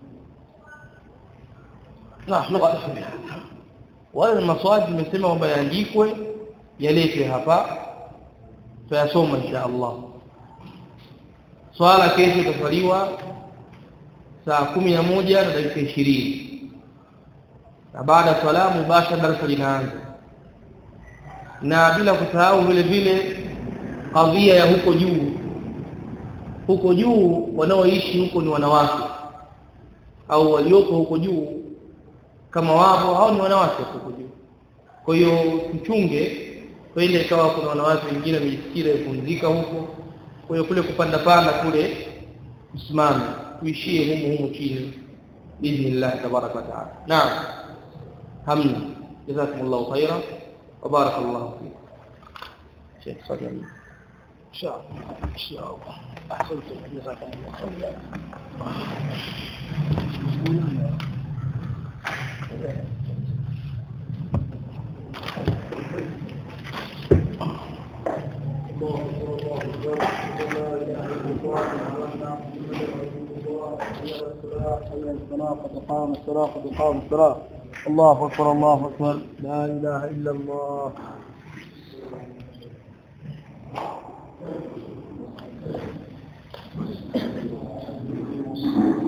B: na wale maswali nimesema kwamba yaandikwe yaletwe hapa tuyasoma insha Allah swala kesho itaswaliwa saa kumi na moja na dakika ishirini na baada ya swala mubashara darasa linaanza na bila kusahau vile vile kadhia ya huko juu huko juu wanaoishi huko ni wanawake au walioko huko juu kama wapo hao ni wanawake huko juu kwa hiyo tuchunge kwa ile ikawa kuna wanawake wengine wamejisikia kupumzika huko kwa hiyo kule kupanda panda kule msimame tuishie humu humu chini biidhnillah tabaraka wa taala naam hamna jazakumullahu khaira wa barakallahu fiik Sheikh Sadio
A: إن شاء الله إن شاء الله أحسنتم جزاكم الله قد قام الصلاة قد قام الصلاة الله أكبر الله أكبر لا إله إلا الله Thank you.